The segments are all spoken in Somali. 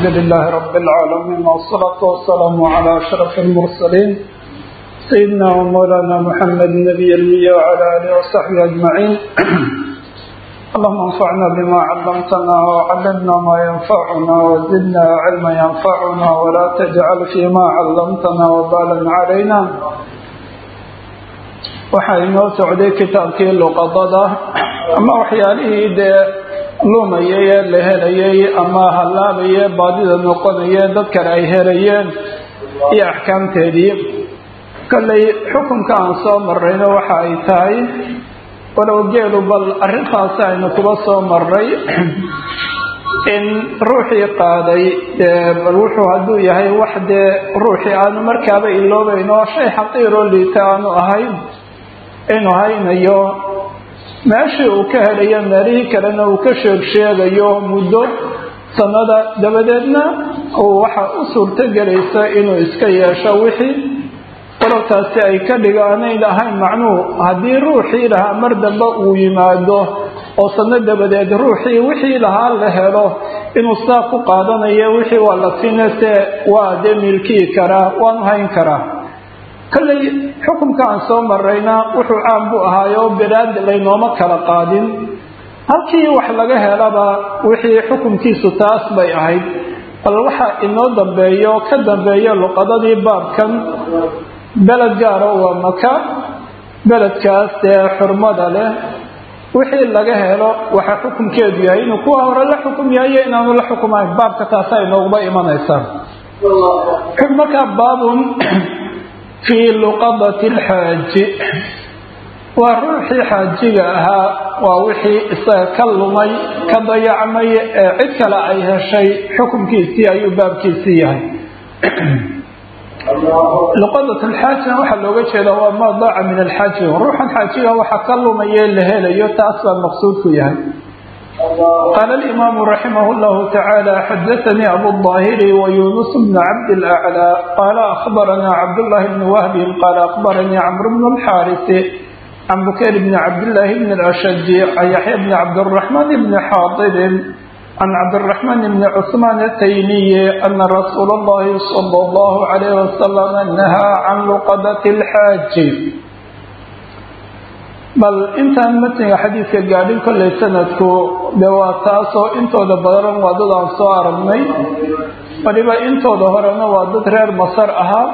لله رب العالمين والصلاة والسلام على أشرف المرسلين سيدنا ومولانا محمد النبي المية وعلى آله وصحبه أجمعين اللهم انفعنا بما علمتنا وعلمنا ما ينفعنا وزدنا علما ينفعنا ولا تجعل فيما علمتنا وبالا علينا waxaa inoo socday kitaabkii luqadada ama waxyaalihii dee lumayay ee la helayay ama hallaabaye baadida noqonaye dad kale ay helayeen iyo axkaamteedii kollay xukunka aan soo marrayna waxa ay tahay walow geelu bal arrintaasi aynu kuba soo marray in ruuxii qaaday bal wuxuu hadduu yahay wax dee ruuxii aanu markaaba iloobayn oo shay xaqiiroo liita aanu ahayn inuu haynayo meeshii uu ka helayo meelihii kalena uu ka sheeg sheegayo muddo sanada dabadeedna uu waxa u suurto gelaysa inuu iska yeesho wixii walowtaasi ay ka dhigaanayn ahayn macnuhu haddii ruuxii lahaa mar dambe uu yimaado oo sano dabadeed ruuxii wixii lahaa la helo inuu saa ku qaadanayo wixii waa la sinase waa dee milkii karaa waanu hayn karaa kollay xukunka aan soo marayna wuxuu caan bu ahaayo bilaad laynooma kala qaadin halkii wax laga helaba wixii xukunkiisu taas bay ahayd bal waxa inoo dambeeyo ka dambeeya luqadadii baabkan beled gaara waa maka beledkaas dee xurmada leh wixii laga helo waxa xukunkeedu yahay inuu kuwa hore la xukum yahay iyo inaanu la xukumayn baabka taasaa inooguba imanaysaa markaa baabun fii luqadati alxaaji waa ruuxii xaajiga ahaa waa wixii isaga ka lumay ka dayacmay ee cid kale ay heshay xukunkiisii ayuu baabkiisii yahay luqadat alxaajina waxaa looga jeeda waa maa daaca min alxaaji ruuxan xaajiga waxa ka lumaye la helayo taas baa maqsuudku yahay qaala alimaamu raximah llahu tacaala xadaanii abu daahiri wayunus bna cabd laclaa qaala akhbaranaa cabdullahi bni wahbin qaala akhbaranii camr bnu lxaarisi can bukayr bni cabdillaahi bni lashadi can yaxya bni cabdiraxmaan bni xaadibin can cabdiraxmaan bni cusmaan ataymiyi ana rasuula allahi sala allahu calayh wasalam nahaa can luqadati alxaaji bal intaan matniga xadiidka gaadhin kollay sanadku de waa taasoo intooda badan waa dad aan soo aragnay waliba intooda horena waa dad reer masar ahaa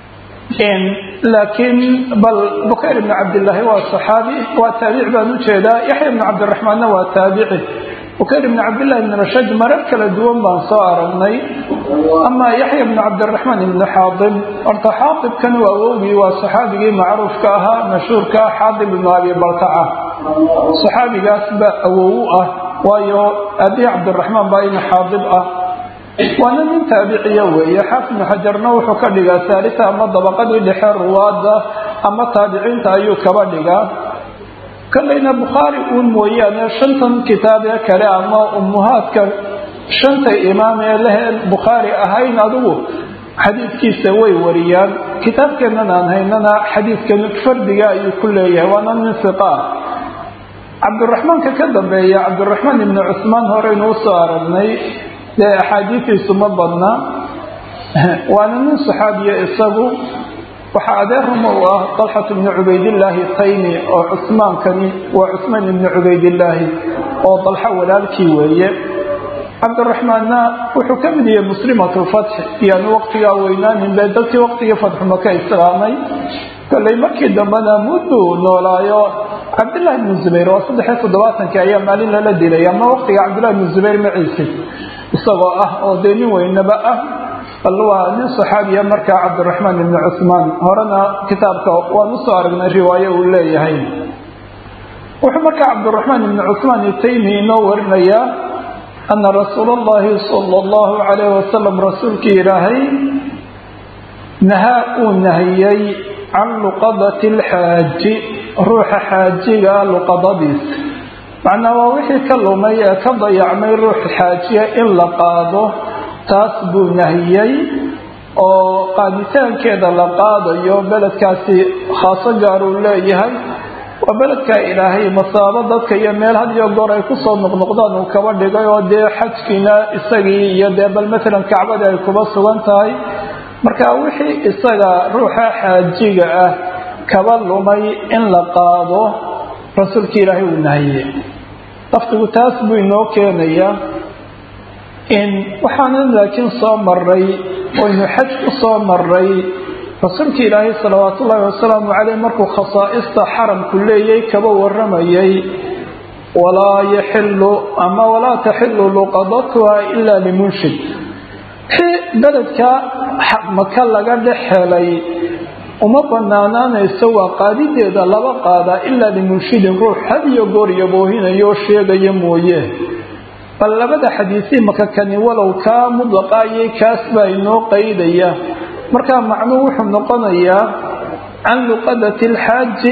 laakiin bal bukayr ibni cabdillaahi waa saxaabi waa taabici baan ujeedaa yaxya ibni cabdiraxmaanna waa taabici bukayr ibni cabdillahi ibni rashad marar kala duwan baan soo aragnay ama yaxya ibni cabdiraxmaan ibni xaadib horta xaadibkan waa awowgii waa saxaabigii macruufka ahaa mashhuurka xaadib ibnu abi baltaca saxaabigaas baa awow u ah waayo abii cabdiraxmaan baa ina xaadib ah waana nin taabiciya weeye xaafid ibnu xajarna wuxuu ka dhigaa saalisa ama dabaqadii dhexe ruwaada ama taabiciinta ayuu kaba dhigaa kollayna bukhaari uun mooyaane shantan kitaab ee kale ama ummuhaadka shanta imaam ee leheen bukhaari ahayn adigu xadiidkiisa way wariyaan kitaabkeennan aan haynana xadiidkan fardiga ayuu ku leeyahay waana nin siqa cabdiraxmaanka ka dambeeya cabdiraxmaan ibni cusmaan horeynu usoo aragnay dee axaadiistiisu ma badna waana nin saxaabiya isagu waxaa adeeruma u ah dalxat ibni cubaydillaahi taymi oo cusmaankani waa cusmaan ibni cubaydillaahi oo dalxo walaalkii weeye cabdiraxmaanna wuxuu ka mid yahay muslimatulfatx iyaanu waqtigaa weynaanin be dadkii waqtigii fatxuma ka islaamay kollay markii dambena mudduu noolaayo cabdillahi ibnu zubayr waa saddexiyo toddobaatankii ayaa maalin lala dilay ama waqtiga cabdillahi ibnu zubayr maciise isagoo ah oo dee nin weynaba ah bal waa nin saxaabiya markaa cabdiraxmaan ibni cusmaan horena kitaabka waan usoo aragnay riwaayo uu leeyahay wuxuu markaa cabdiraxmaan ibni cusmaan itaymi inoo warinayaa ana rasuula allahi sala allahu calayh wasalam rasuulkii ilaahay nahaa uu nahiyey can luqadati alxaaji ruuxa xaajiga luqadadiisa macnaa waa wixii ka lumay ee ka dayacmay ruux xaajiya in la qaado taas buu nahiyey oo qaaditaankeeda la qaadayo beledkaasi khaaso gaar uu leeyahay waa beledkaa ilaahay masaabo dadka iyo meel had iyo goor ay kusoo noqnoqdaan uu kaba dhigay oo dee xajkiina isagii iyo dee bal matalan kacbadii ay kuba sugan tahay marka wixii isaga ruuxa xaajiga ah kaba lumay in la qaado rasuulka ilaahay uu nahiye laftigu taas buu inoo keenayaa in waxaanan laakiin soo maray oynu xaj ku soo maray rasuulka ilaahay salawaat ullaahi wasalaamu caleyh markuu khasaa'ista xaramku leeyay kaba waramayay walaa yaxilu ama walaa taxilu luqadatuha ilaa limunshid wixii beledka maka laga dhex helay uma banaanaanayso waa qaadideeda laba qaadaa ilaa limunshidin ruux had iyo goor yaboohinayo sheegaya mooye bal labada xadiisii maka kani walow kaa mudlaqaayay kaas baa inoo qaydaya markaa macnuhu wuxuu noqonayaa can luqadati alxaaji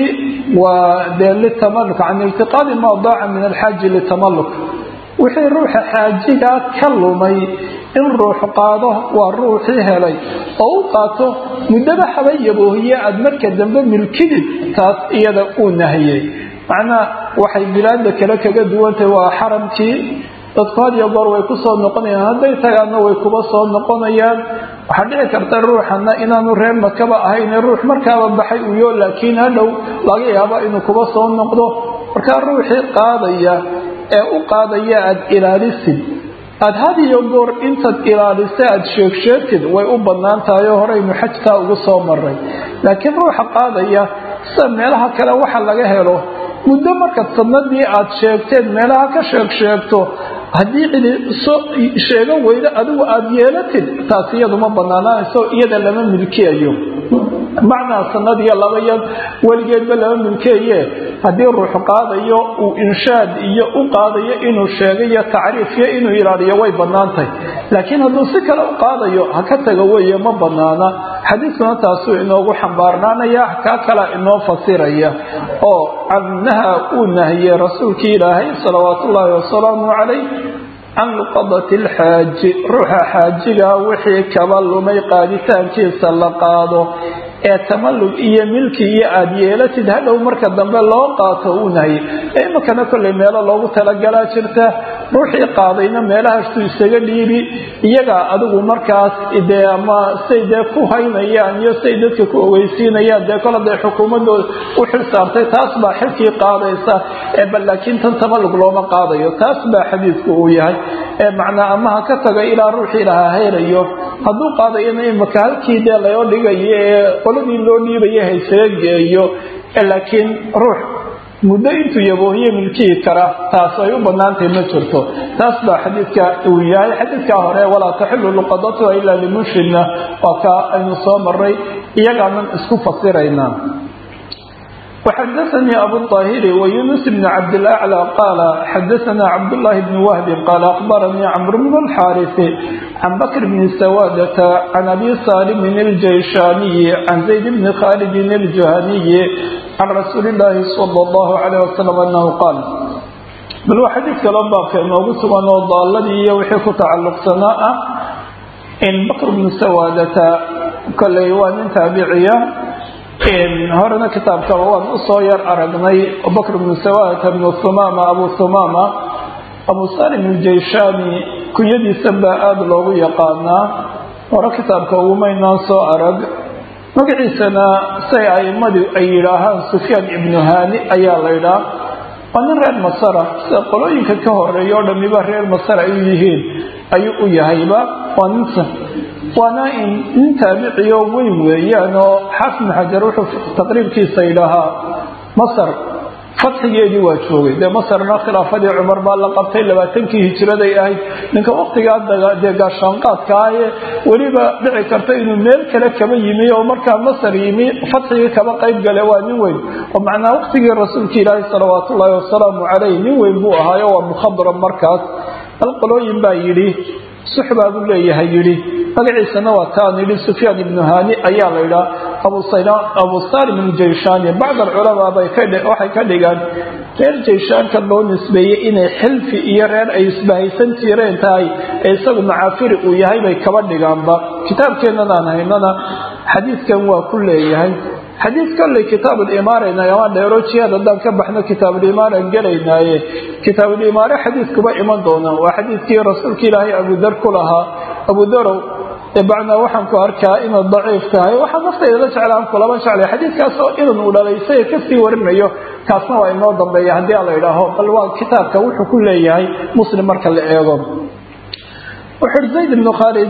waa dee litamaluk can iltiqaadi maa daaca min alxaaji litamaluk wixii ruuxa xaajigaa ka lumay in ruux qaado waa ruuxii helay oo u qaato muddaba haba yaboohiye aada marka dambe milkidid taas iyada uu nahiyey macnaha waxay bilaadda kale kaga duwantahay waa xaramkii dadku had iyo goor way ku soo noqonayaan hadday tagaanna way kuba soo noqonayaan waxaa dhici karta ruuxana inaanu reer makaba ahayne ruux markaaba baxay uyo laakiin hadhow laga yaaba inuu kuba soo noqdo markaa ruuxii qaadaya ee u qaadaya aada ilaalisid aada had iyo goor intaad ilaalisa aada sheegsheegtid way u bannaan tahay oo horeynu xajkaa ugu soo maray laakiin ruuxa qaadaya sida meelaha kale waxa laga helo muddo markaad sanadii aada sheegteed meelaha ka sheeg sheegto haddii cidi soo sheegan weydo adigu aada yeelatid taas iyadu ma banaanaanayso iyada lama milkiyayo macnaa sanad iyo laba iyo weligeedba lama milkeeye haddii ruux qaadayo uu inshaad iyo u qaadayo inuu sheegayo tacriif iyo inuu ilaaliyo way banaantahay laakiin hadduu si kale u qaadayo ha ka tago weeye ma banaana xadiiskuna taasuu inoogu xambaarnaanaya kaa kala inoo fasiraya oo cannaha uu nahiyey rasuulkii ilaahay salawaatu ullaahi wasalaamu calayh can luqadati alxaaji ruuxa xaajiga wixii kaba lumay qaaditaankiisa la qaado ee tamallug iyo milki iyo aada yeelatid hadhow marka dambe loo qaato uu nahiyey imakana kolley meelo loogu talagalaa jirta ruuxii qaadayna meelahastuu isaga dhiibi iyagaa adigu markaas dee ama say dee ku haynayaan iyo say dadka ku ogeysiinayaan dee kol hadday xukuumadooda u xil saartay taas baa xilkii qaadaysa ee bal laakiin tan tamallug looma qaadayo taas baa xadiidku uu yahay ee macnaa ama ha ka tago ilaa ruuxii lahaa hayrayo hadduu qaadayana imaka halkii dee loo dhigayo ee qoladii loo dhiibaya haysaga geeyo laakiin ruux muddo intuu yaboohiye milkihi kara taas ay u banaantahay ma jirto taas baa xadiidka uu yahay xadiidkaa hore walaa taxilu luqadatuha ilaa limunshidna waa kaa aynu soo maray iyagaanan isku fasiraynaa وxdثnي أbو الطاhر ويuنس بن عبد الأعلى قال xdثna عبد الله بن وهب قال أخبرني عمرو بن الحارث عن بكر بن سوادة عن أبي صالم الجيشاني عن زيد بن خالد الجهني عن رsuuل اللahi صلى الله عليه وسلم أنه قال bal waa xadiid kaloo baabka inoogu sugan oo daaladii iyo wixii ku tacalluqsanaa ah in bakr bnu sawaadata koley waa nin taabiciya horena kitaabkaba waan usoo yar aragnay bakr bnu sawaadata bnu humama abu humama abu salim aljayshaani kunyadiisa baa aada loogu yaqaanaa hore kitaabka ugumaynaan soo arag magaciisana say aimadu ay yidhaahaan sufyaan ibnu haani ayaa la ydhaa waa nin reer masara sida qolooyinka ka horeeya oo dhamiba reer masar ay yihiin ayuu u yahayba waa ninta waana nin taabiciyo weyn weeyaan oo xaafid xajar wuxuu taqriibkiisa yidhaahaa masar fatxigeedii waa joogay dee masarna khilaafadii cumar baa la qabtay labaatankii hijiraday ahayd ninka waktigaa dee gaashaanqaadka ahee weliba dhici karta inuu meel kale kaba yimi oo markaa masar yimi fatxigii kaba qayb gale waa nin weyn oo macnaa waktigii rasuulka ilaahi salawaat ullaahi wasalaamu caleyh nin weyn buu ahaayo waa mukhadram markaas hal qolooyin baa yidhi suxbaa buu leeyahay yidhi magaciisana waa taan yidhi sufyaan ibnu haani ayaa la yidhaha abu salim aljayshaani bacd alculamaa waxay ka dhigaan reer jayshaanka loo nisbeeyey inay xilfi iyo reer ay isbahaysan jireen tahay ee isagu macaafiri uu yahay bay kaba dhigaanba kitaabkeennan aan haynana xadiidkan waa ku leeyahay xadiis kolley kitaabulimaarayna ama dheero jihaad haddaan ka baxno kitaabulimaaraan gelaynaaye kitaabulimaare xadiiskuba iman doona waa xadiiskii rasuulka ilaahay abudar ku lahaa abudarow bacnaa waxaan ku arkaa inaad daciif tahay waxaa naftayda la jeclaan kulaba jeclay xadiiskaasoo idan uu dhalay isaga kasii warinayo kaasna waa inoo dambeeya haddii la idhaaho bal waa kitaabka wuxuu ku leeyahay muslim marka la eego wuxuui zayd ibnu khaalid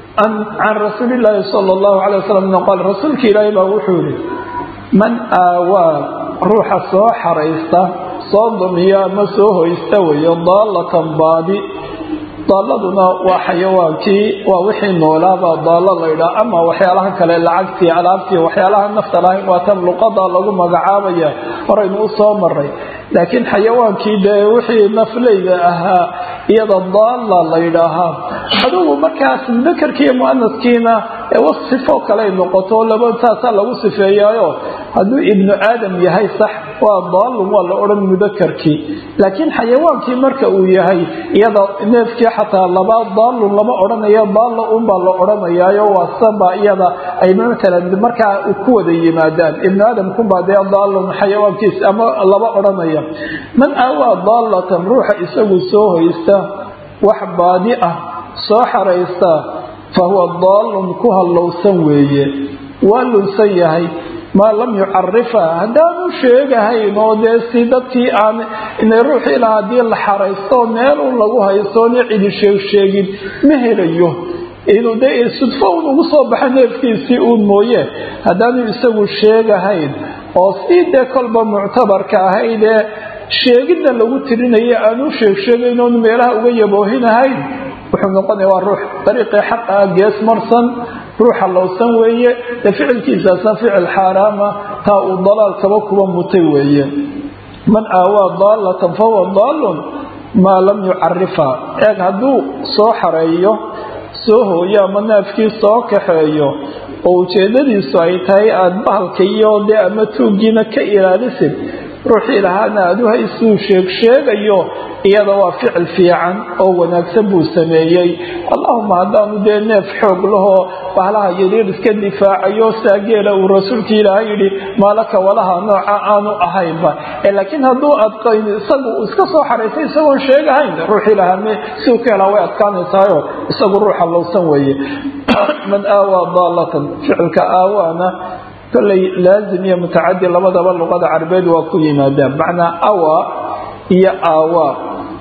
can rasuuli illaahi sala allahu alay wasalam qaal rasuulka ilaahay baa wuxuu yihi man aawaa ruuxa soo xaraysta soo dumiya ama soo hoysta weeyo daallatan baadi daalladuna waa xayawaankii waa wixii noolaabaa daallo laydhaa ama waxyaalaha kale lacagtii alaabtii waxyaalaha nafta lahayn waa tan luqada lagu magacaabaya horaynu u soo maray laakiin xayawaankii dee wixii nafleyda ahaa iyada daalla laydhaahaa adugu markaas mudakarkiiyo muanaskiina sifo kaley noqoto laba saasaa lagu sifeeyaayo hadduu ibnu aadam yahay sax waa daallun waa la odhan mudakarkii laakiin xayawaankii marka uu yahay iyada neefkii xataa laba daallun lama odhanayo daalla unbaa la odhanayaayo waa saba iyada ay matalan markaa ku wada yimaadaan ibnu aadamkunbaa dee daallun xayawaankiis ama laba odhanaya man aawaa daallatan ruuxa isagu soo hoysta wax baadi ah soo xaraysta fa huwa daallun ku hallowsan weeye waa lunsan yahay maa lam yucarifa haddaanu sheegahayn oo dee si dadkii aan inay ruuxii laha haddii la xaraysto meelun lagu haystoona cidi sheegsheegin ma helayo inuu dee sudfo un ugu soo baxa neefkiisii uun mooye haddaanu isagu sheegahayn oo sii dee kolba muctabarka ahaydee sheegidda lagu tirinaya aanu sheegsheegayn oonu meelaha uga yaboohinahayn wuxuu noqonaya waa ruux dariiqii xaqa ah gees marsan ruuxa lowsan weeye dee ficilkiisaasna ficil xaaraama taa uu dalaalkaba kuba mutay weeye man aawaa daallatan fahuwa daallun maa lam yucarifa eeg hadduu soo xareeyo soo hooyo ama naafkii soo kaxeeyo oo ujeedadiisu ay tahay aada bahalka iyo dee ama tuuggiina ka ilaalisid ruuxii lahaana aad u haysuu sheegsheegayo iyada waa ficil fiican oo wanaagsan buu sameeyey allahuma haddaanu dee neef xoog lahoo bahlaha yaryar iska difaacayo saageela uu rasuulka ilaahay yidhi maalaka walaha nooca aanu ahaynba laakiin hadduu adqayn isagu iska soo xaraysay isagoon sheegahayn ruuxii lahaa siuu ka helaa way adkaanaysaayo isagu ruuxa lowsan weeye man aawaa daallatan ficilka aawaana kolley laazim iyo mutacadi labadaba luqada carabeed waa ku yimaadaan macnaa awa iyo aawaa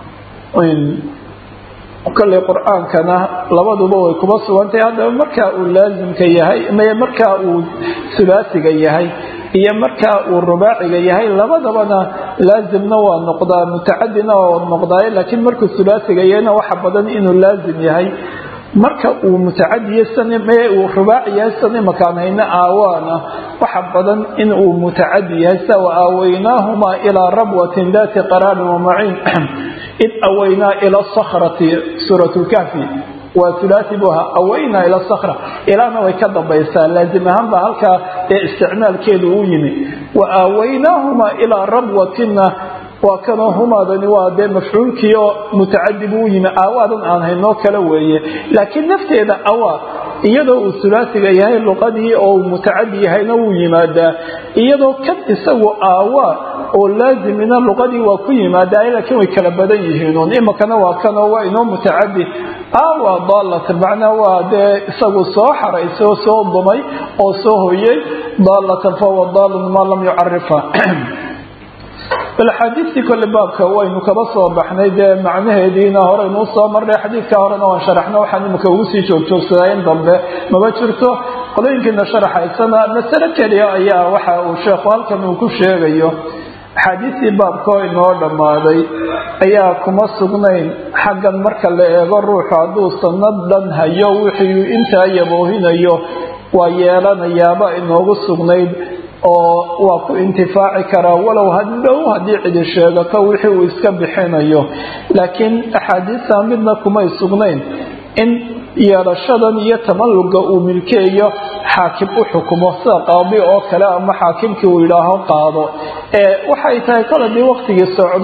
kolley qur-aankana labaduba way kuba sugantahay haddaba markaa uu laazimka yahay markaa uu sulaasiga yahay iyo markaa uu rubaaciga yahay labadabana laazimna waa noqdaa mutacadina waa noqdaaye laakiin markuu sulaasiga yahayna waxa badan inuu laazim yahay marka uu mutacadiye uu rubaaci yahay san imakaan hayna aawaana waxa badan in uu mutacadi yahay sa wa aawaynaahumaa ilaa rabwatin daati qaraarin wamaciin id awaynaa ila sakrati suurat lkahfi waa ulaai bu ahaa awaynaa ila sakra ilaana way ka dambaysaa laazim ahaan baa halkaa ee isticmaalkeedu u yimi wa aawaynaahumaa ilaa rabwatina waa kanoo humaadani waa dee mafcuulkii oo mutacadi buu u yimi aawaadan aan haynoo kala weeye laakiin nafteeda awaa iyadoo uu sulaasiga yahay luqadii oo uu mutacadi yahayna wuu yimaadaa iyadoo kan isagu aawaa oo laazimina luqadii waa ku yimaadaa laakiin way kala badan yihiinuun imakana waa kanoo waa inoo mutacadi aawaa daalatan macnaa waa dee isagu soo xaraysay oo soo dumay oo soo hoyay daalatan fahuwa daalun maa lam yucarifa bal axaadiistii kole baabka waynu kaba soo baxnay dee macnaheediina horeynu usoo marnay xadiidka horena waan sharaxno waxaan imika ugu sii joogjoogsadaa in dambe maba jirto qolooyinkiina sharaxaysana masale keliya ayaa waxa uu sheekhu halkan uu ku sheegayo axaadiistii baabka oo inoo dhammaaday ayaa kuma sugnayn xaggan marka la eego ruuxu hadduu sanad dhan hayo wixii intaa yaboohinayo waa yeelanayaaba inoogu sugnayd oo waa ku intifaaci karaa walow hadhow haddii cidi sheegato wixii uu iska bixinayo laakiin axaadiista midna kumay sugnayn in yeelashadan iyo tamalluga uu milkeeyo xaakim u xukumo sida qaadi oo kale ama xaakimkii uu yidhaaho qaado ee waxay tahay kol haddii waktigii socdo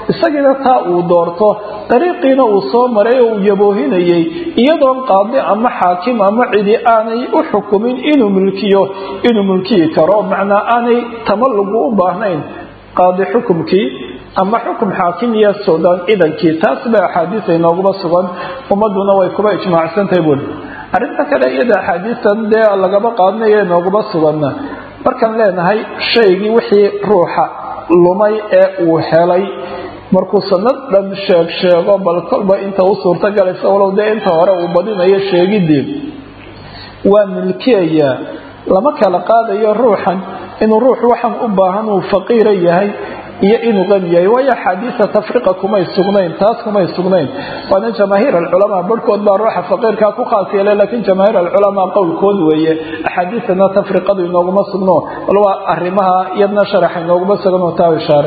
isagiina taa uu doorto dariiqiina uu soo maray oo uu yaboohinayay iyadoon qaadi ama xaakim ama cidi aanay u xukumin inuu mulkiyo inuu mulkiyi karo macnaa aanay tamalugu u baahnayn qaadi xukumkii ama xukum xaakim iyo suudaan idankii taas ba axaadiis ay nooguma sugan ummaduna way kuba ijmaacsantahay buuli arrinta kale iyada axaadiistan dee lagaba qaadanayo nooguma suganna markaan leenahay shaygii wixii ruuxa lumay ee uu helay markuu sanad dhan sheeg sheego bal kolba inta u suurtogalaysa walow dee inta hore uu badinayo sheegidii waa milkiyayaa lama kala qaadayo ruuxan inuu ruux waxan u baahan uu faqiira yahay iyo inuu qani yahay waayo axaadiisa tafriqa kumay sugnayn taas kumay sugnayn waana jamaahiir alculamaa barhkood baa ruuxa faqiirkaa ku khaas yeelay laakiin jamaahiir alculamaa qowlkood weeye axaadiisana tafriqadu inooguma sugno bal waa arrimaha iyadna sharaxa inooguma sugan taa ishaare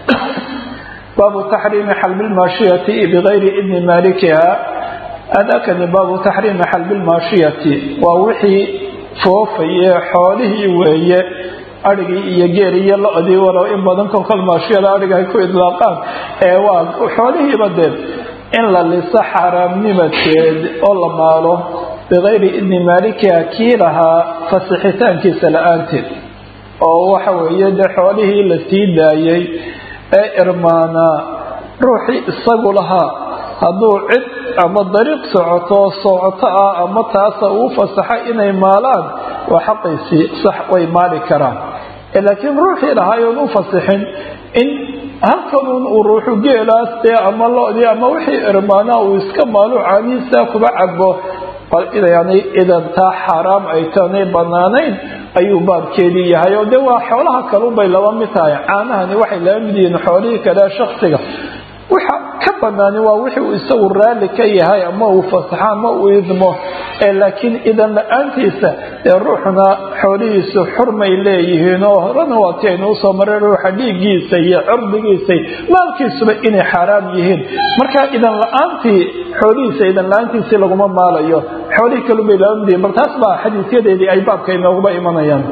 baabu taxriimi xalbi lmaashiyati bigayri idni maalikiha adakani baabu taxriimi xalbi lmaashiyati waa wixii foofaye xoolihii weeye adhigii iyo geeli iyo lo-dii walow in badan kolkol maashiyada adhiga ay ku idlaaqaan ee waa xoolihiiba dee in la liso xaaraamnimadkeed oo la maalo bikayri idni maalikiha kii lahaa fasixitaankiisa la-aanteed oo waxa weeye dee xoolihii la sii daayay ee irmaanaa ruuxii isagu lahaa hadduu cid ama dariiq socoto socoto ah ama taasa uu fasaxay inay maalaan waa xaqiisii sax way maali karaan laakiin ruuxii lahaayoon u fasixin in halkanuun uu ruuxu geelaas dee ama lodii ama wixii irmaanaa uu iska maalo caanihiisa kuba cabo yani idan taa xaaraam ay taanay banaanayn ayuu baabkeedii yahay oo de waa xoolaha kalunbay laba mid tahay caanahani waxay laba mid yihiin xoolihii kale shaksiga waxa ka banaani waa wixii uu isagu raalli ka yahay ama uu fasaxo ama uu idmo laakiin idan la-aantiisa dee ruuxuna xoolihiisu xurmay leeyihiin oo horena waati aynu usoo maray ruuxa dhiiggiisa iyo cirdigiisa maalkiisuba inay xaaraam yihiin marka idan la-aantii xoolihiisa idan la-aantiisii laguma maalayo xoolihii kalubay laba mid yihiin bal taas baa xadiisyadeedii ay baabka inooguba imanayaan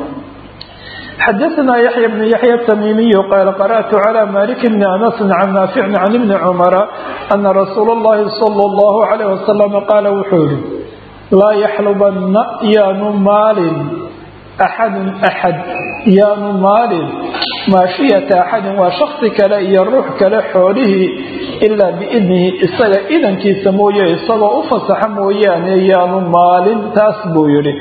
xdثna yaحyى بن yaحyى التmimiي qال قرأت عlى mالك بن أنس عن ناaفع عن بن cمر أنa رsuuل اللhi صلى الله عليه وسلم qاal wuxuu yihi laa yxlبna yaanu maalin أxad أxad yaanu maalin maashiyata أxadin waa shaksi kale iyo ruux kale xoolihii ilaa biidnihi isaga idankiisa mooye isagoo u fasaxa mooyaane yaanu maalin taas buu yihi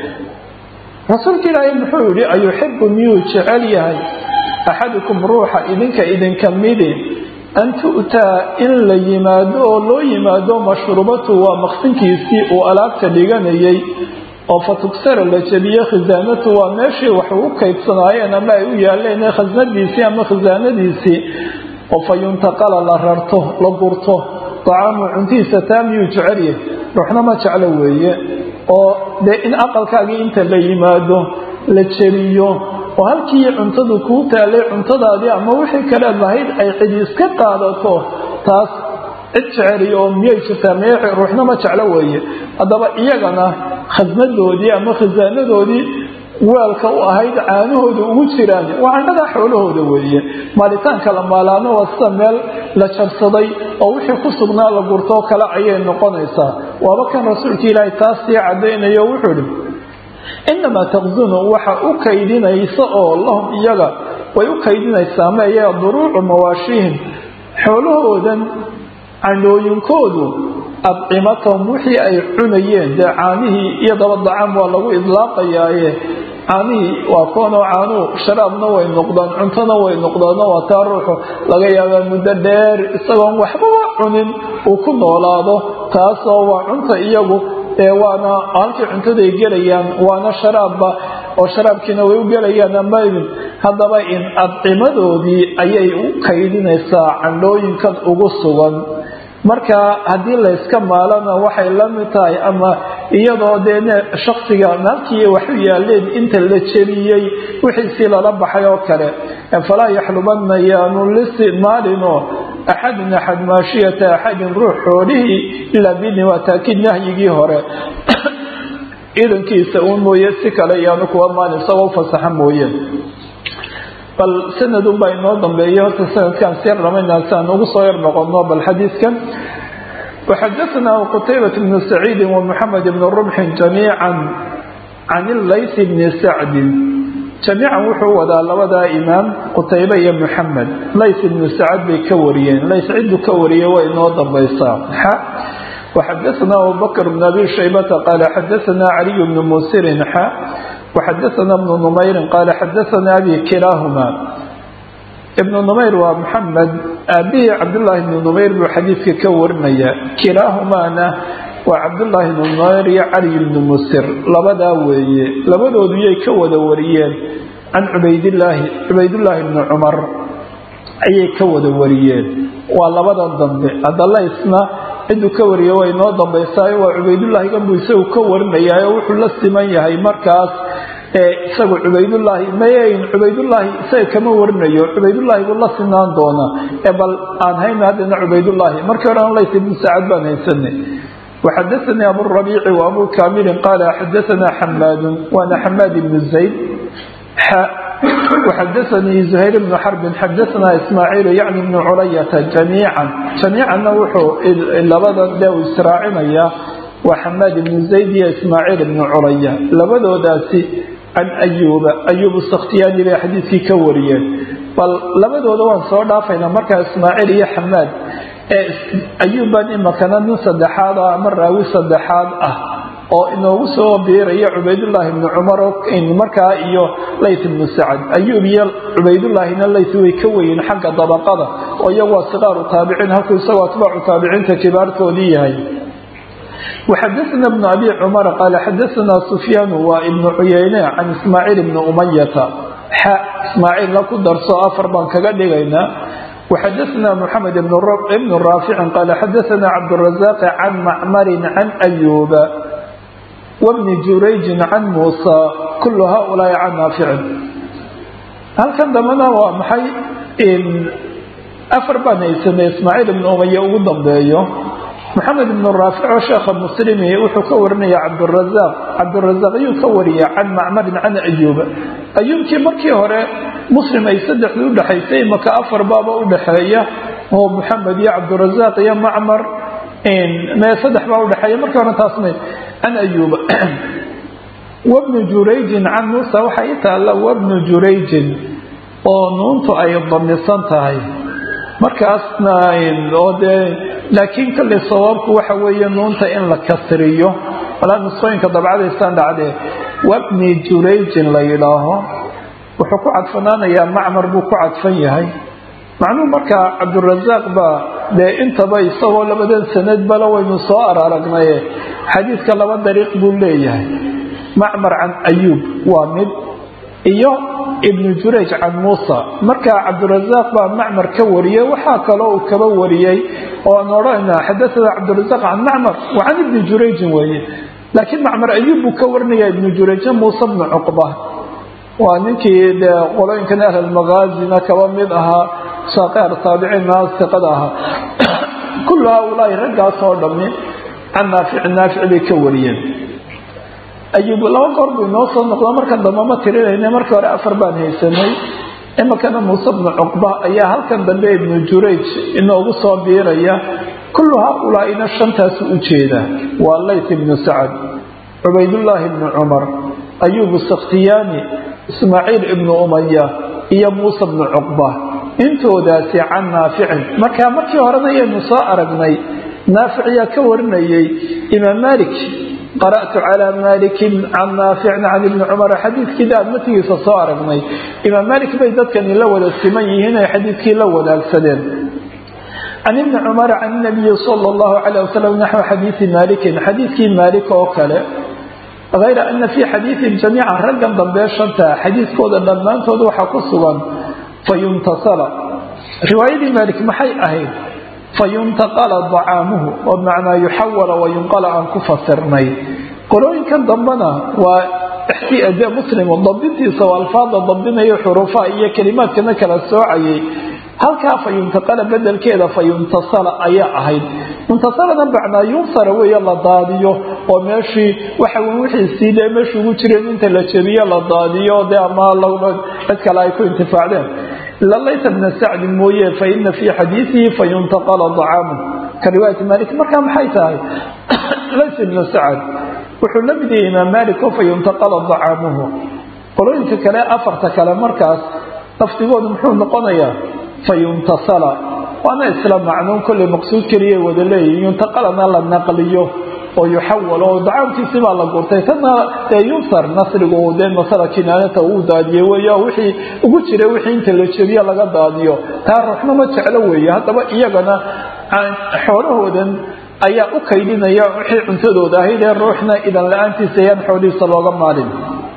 rasuulka ilaahay muxuu yihi ayuxibu miyuu jecel yahay axadukum ruuxa idinka idinka midi an tu'taa in la yimaado oo loo yimaado mashrubatu waa maqsinkiisii uu alaabta dhiganayay oo fa tugsara la jebiye khisaanatu waa meeshii wax u kaydsanaayeen ama ay u yaaleen khasnadiisii ama khisaanadiisii oo fa yuntaqala la rarto la gurto dacaamu cuntihiisa taa miyuu jecel yahay ruuxna ma jeclo weeye oo dee in aqalkaagii inta la yimaado la jebiyo oo halkii cuntadu kuu taalay cuntadaadii ama wixii kaleed lahayd ay cidi iska qaadato taas cid jeceliyo oo miyay jirtaa miy ruuxna ma jeclo weeye haddaba iyagana khasnadoodii ama khasaanadoodii weelka u ahayd caanahooda ugu jiraan waa candhadaa xoolahooda weeye maalitaanka la maalaano waa sida meel la jarsaday oo wixii ku sugnaa la gurtoo kale ayay noqonaysaa waaba kan rasuulka ilaahay taas sii cadaynayo wuxuu ihi inamaa taqsunu waxa u kaydinaysa oo lahum iyaga way u kaydinaysaa meeye duruucu mawaashihim xoolahoodan candhooyinkoodu adcimatahum wixii ay cunayeen dee caanihii iyo daba dacaam waa lagu idlaaqayaaye caanihii waa kuwanoo caanuhu sharaabna way noqdaan cuntona way noqdaano waa taa ruuxu laga yaabaa muddo dheer isagoon waxbaba cunin uu ku noolaado taasoo waa cunta iyagu ee waana halkii cuntaday gelayaan waana sharaabba oo sharaabkiina way u gelayaan amaydin haddaba in adcimadoodii ayay u kaydinaysaa candhooyinkan ugu sugan marka haddii layska maalana waxay la mid tahay ama iyadoo dee shaksiga naalkii waxu yaaleen inta la jebiyey wixiisii lala baxay oo kale falaa yaxlubana yaanu lisi maalinoo axadun axad maashiyata axadin ruux xoolihii ilaa bidni waa taakiid nahyigii hore idankiisa uun mooye si kale yaanu kuwa maalin isagoo fasaxa mooye bal sanadunbaa inoo dambeeya horta sanadkaan siyar dhamaynaa si aan ugu soo yar noqono bal xadiidkan وxadaثna qtaybaة بن سacيidi ومحamed بن رمxi جamيiعا can الlays بn sacdi jamiican wuxuu wadaa labadaa imaam qutaybe iyo muxamed lays ibnu sacad bay ka wariyeen lays ciddu ka wariyey way inoo dambaysaa xa waxadaثna abubakr bn abi shaybata qaala xadaثna caliy bnu musirin xa waxadaثna bnu numayrin qaala xadaثna abi kilaahuma ibnu numayr waa muxamed aabihii cabdullaahi ibnu numayr buu xadiidka ka warinaya kilaahumaana waa cabdullaahi ibnu numayr iyo cali ibnu musir labadaa weeye labadoodu yay ka wada wariyeen can cubaydillaahi cubaydullaahi ibnu cumar ayay ka wada wariyeen waa labadan dambe haddala isna ciduu ka wariye way inoo dambaysaayo waa cubaydullaahi ganbuu isagu ka warinayaayo wuxuu la siman yahay markaas isagu cubaydullaahi mayn cubaydullaahi isaga kama warinayo cubaydullaahi buu la sinaan doonaa ee bal aan hayna haddana cubaydullaahi markii hore lays ibnu sacad baan haysanay وxadaثnي abu الربيع وabu كاmil qال xadaثna xmاad waana xmاad بن زayd وxadaثnii زhayr بن xرب xadaثna ismاعيل yعni بن culayaةa جamيiعا جamيicanna wuxuu labadan de u israacinaya waa xmاad بن زayd iyo ismاعيل بن culaya labadoodaasi can أyuba أyub الskhtiyani bay xadiidkii ka wariyeen bal labadooda waan soo dhaafayna markaa ismاعيل iyo xmاad ayuuban imakana nin saddexaad ah ama raawi saddexaad ah oo inoogu soo biiraya cubaydullaahi ibnu cumar markaa iyo layt ibnu sacad ayuub iyo cubaydullaahina layt way ka weyiin xagga dabaqada oo iyagu waa siqaaru taabiciin halkuu isagoo atbaacu taabiciinta kibaartoodii yahay وxadaثna بن abi cmar qaal xadaثna sufyaan waa ibnu cuyeyne can ismaaciil ibni umayata xa ismaaciilna ku darso afar baan kaga dhigaynaa وxadaثna mحamed بن raafic qaal xadaثna cabdالرaزاq can macmar can أyuba wbni jurayji can muusى kul haؤulaaءi can naaficin halkan dambana waa maxay afar baan haysanay ismaaciil ibn umaya ugu dambeeyo maxamed ibn raafic oo sheekha muslimi wuxuu ka warinaya cabdالرaزاq cabdالرaزاq ayuu ka wariya can macmarin can أyuba ayuubkii markii hore muslim ay saddexdii udhexaysay maka afar baaba udhexeeya oo muxamed iyo cabdirazaaq iyo macmar mee saddex baa udhexeeya markii hore taasna can ayuuba wabnu jurayjin can muusa waxaa ii taalla wabnu jurayjin oo nuuntu ay damisan tahay markaasna oo dee laakiin kolley sawaabku waxa weeye nuunta in la kasriyo walaa nusqooyinka dabcadaysaan dhacdee wabni jurayjin la yidhaaho wuxuu ku cadfanaanayaa macmar buu ku cadfan yahay macnuhu markaa cabdurazaaq baa dee intaba isagoo labadan sanad bala waynu soo araragnaye xadiidka laba dariiq buu leeyahay macmar can ayuub waa mid iyo ibnu jurayj can muusa markaa cabdirazaaq baa macmar ka wariyey waxaa kaloo uu kaba wariyey oo aan odhanayna xadaana cabdirazaaq can macmar wa can ibni jurayjin weeye laakiin macmar ayuub buu ka warinaya ibnu jurayjin muuse bnu cuqba waa ninkii dee qolooyinkan ahlalmakaazina kaba mid ahaa saaqeer taabiciinna siqada ahaa kullu haaulaai raggaas oo dhammi can naafici naafici bay ka wariyeen ayuub laba goor buu inoo soo noqdo markan dambe ma tirinayna markii hore afar baan haysanay iminkana muuse bnu cuqba ayaa halkan dambe ibnu jurayj inoogu soo biiraya kullu haaulaaina shantaasu u jeeda waa layt ibnu sacad cubaydullaahi ibnu cumar ayuub sakhtiyaani ismaaciil ibnu umaya iyo muuse bnu cuqba intoodaasi can naaficin marka markii horena ayaynu soo aragnay naaficiyaa ka warinayay imaam malik qara'tu calaa malikin can naaficin can ibni cumar xadiidkii aad matigiisa soo aragnay imaam malik bay dadkani la wada siman yihiin ay xadiidkii la wadaagsadeen can ibni cumar can nabiyi sala allahu calayh wasalam naxwi xadiidi maalikin xadiidkii maalik oo kale hayra ana fii xadiidihim jamiican raggan dambee shanta xadiidkooda dhammaantood waxaa ku sugan fayuntasala riwaayadii maalik maxay ahayd fayuntaqala dacaamuhu oo bimacnaa yuxawala wayunqala aan ku fasirnay qolooyinkan dambena waa de muslimu dabdintiisa oo alfaada dabdinayo xuruufaha iyo kelimaadkana kala soocayay halkaa fayuntaqala bedelkeeda fayuntasala ayaa ahayd muntasalana bacnaa yunsara weeye la daadiyo oo meeshii waxa wixiisii dee meesha ugu jireen inta la jebiyo la daadiyo dee ama cid kale ay ku intifaacdeen ila laysa bna sacdin mooye fa ina fii xadiidihi fayuntaqala dacaamu ka riwaayati malik markaa maxay tahay laysa bna sacd wuxuu la mid yahay imaam malik oo fayuntaqala dacaamuhu qolooyinka kale afarta kale markaas lafdigoodu muxuu noqonayaa fayuntasala waana isla macnuun kolley maqsuud keliya wada leeyihin yuntaqalana la naqliyo oo yuxawal oo dacaamkiisii baa la gurtay tana dee yunsar nasrigu dee nasara kinaanata uu daadiyey wey wixii ugu jira wixii inta la jebiyo laga daadiyo taa ruuxna ma jeclo weeye haddaba iyagana xoolahoodan ayaa u kaydinaya wixii cuntadooda ahayd ee ruuxna idan la-aantiisa ayaan xoolihiisa looga maalin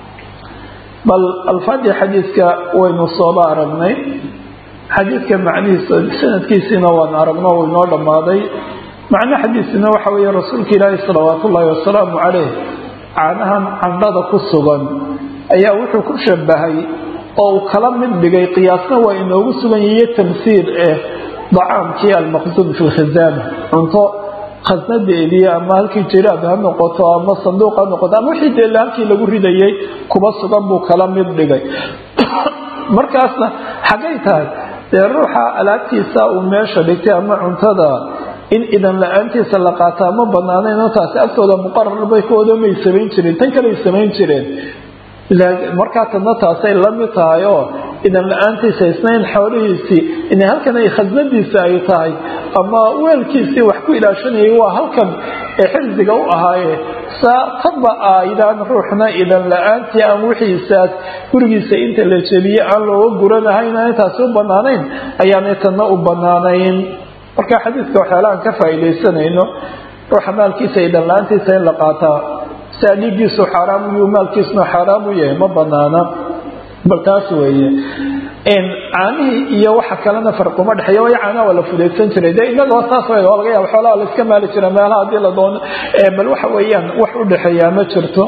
bal alfaadii xadiidka waynu sooba aragnay xadiidka macnihiisa sanadkiisiina waan aragno uu inoo dhammaaday macno xadiisina waxa weeye rasuulka ilaahi salawaat ullaahi wasalaamu caleyh caanahan candhada ku sugan ayaa wuxuu ku shabahay oo uu kala mid dhigay qiyaasna waa inoogu sugan yihiyo tamsiil eh dacaamkii almaqsuud fi lkhizaana cunto khasnadeedii ama halkii jiraab ha noqoto ama sanduuq ha noqoto ama wixii dee halkii lagu ridayay kuba sugan buu kala mid dhigay markaasna xaggay tahay dee ruuxa alaabtiisa uu meesha dhigtay ama cuntada in idan la-aantiisa la qaataa ma banaanayn taasi agtooda muqarar bay kooda may samayn jireen tan kaley samayn jireen markaa tadna taasay la mid tahay oo idan la-aantiisa isnayn xoolihiisii ina halkan ay khasnadiisa ay tahay ama weelkiisii wax ku ilaashanayay waa halkan ee xifdiga u ahaaye saa taba aydaan ruuxna idan la-aantii aan wixiisaas gurigiisa inta la jebiye aan looga guranahayn aan intaasi u banaanayn ayaanay tanna u banaanayn marka xadiidka waxyaalahaan ka faa'iidaysanayno ruuxa maalkiisa idan la-aantiisa in la qaataa sia dhiiggiisu xaaraam uyuu maalkiisuna xaaraam u yahay ma banaana bal taas weeye caanihii iyo waxa kalena farquma dhexeeya way caanaha waa la fudaysan jiray dee inagoo saas w laga yaaba xoolaha la iska maali jira meelaha haddii la doono bal waxa weeyaan wax u dhexeeyaa ma jirto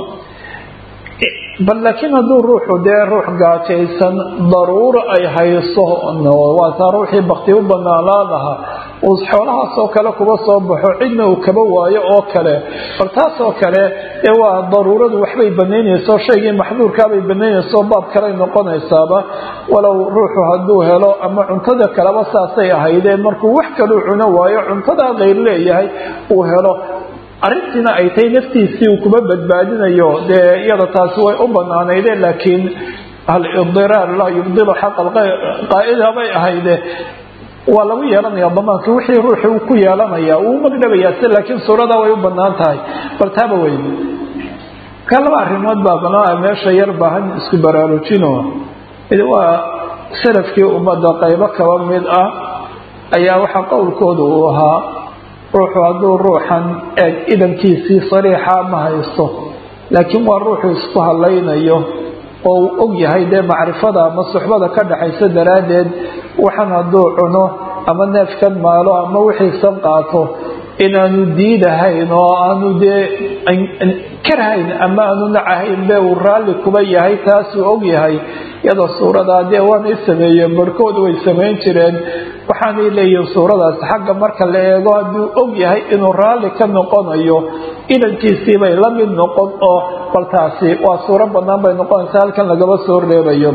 bal laakiin hadduu ruuxu dee ruux gaajaysan daruuro ay hayso waa taa ruuxii bakti u banaanaan lahaa uu xoolahaasoo kale kuba soo baxo cidna uu kaba waayo oo kale bal taasoo kale ee waa daruuradu waxbay banaynayso shaygii maxduurkaabay banaynayso baab kaley noqonaysaaba walow ruuxu hadduu helo ama cuntada kaleba saasay ahaydee markuu wax kaluu cuno waayo cuntadaa keyr leeyahay uu helo arrintiina ay tahay naftiisii uu kuma badbaadinayo dee iyada taasi way u banaanaydeen laakiin alidiraar laa yubdilu xaqa qaa'ida bay ahayde waa lagu yeelanaya damaanka wixii ruuxi uu ku yeelanaya wuu magdhabayaa si laakiin suuradaa way u banaan tahay bal taaba weyn ka laba arrimood baa banaa meesha yar baahan isku baraarujino mid waa salafkii ummadda qaybo kaba mid ah ayaa waxaa qowlkooda uu ahaa ruuxu hadduu ruuxan eeg idankiisii sariixa ma haysto laakiin waa ruuxu isku hadlaynayo oo uu og yahay dee macrifada ama suxbada ka dhaxaysa daraaddeed waxan hadduu cuno ama neefkan maalo ama wixiisan qaato inaanu diidahayn oo aanu dee karhayn ama aanu nacahayn be uu raalli kuba yahay taasuu og yahay iyadoo suuradaa dee waanay sameeyeen barhkooda way samayn jireen waxaanay leeyihiin suuradaas xagga marka la eego hadduu og yahay inuu raalli ka noqonayo idankiisii bay la mid noqon oo bal taasi waa suuro bannaan bay noqonaysaa halkan lagaba soo reebayo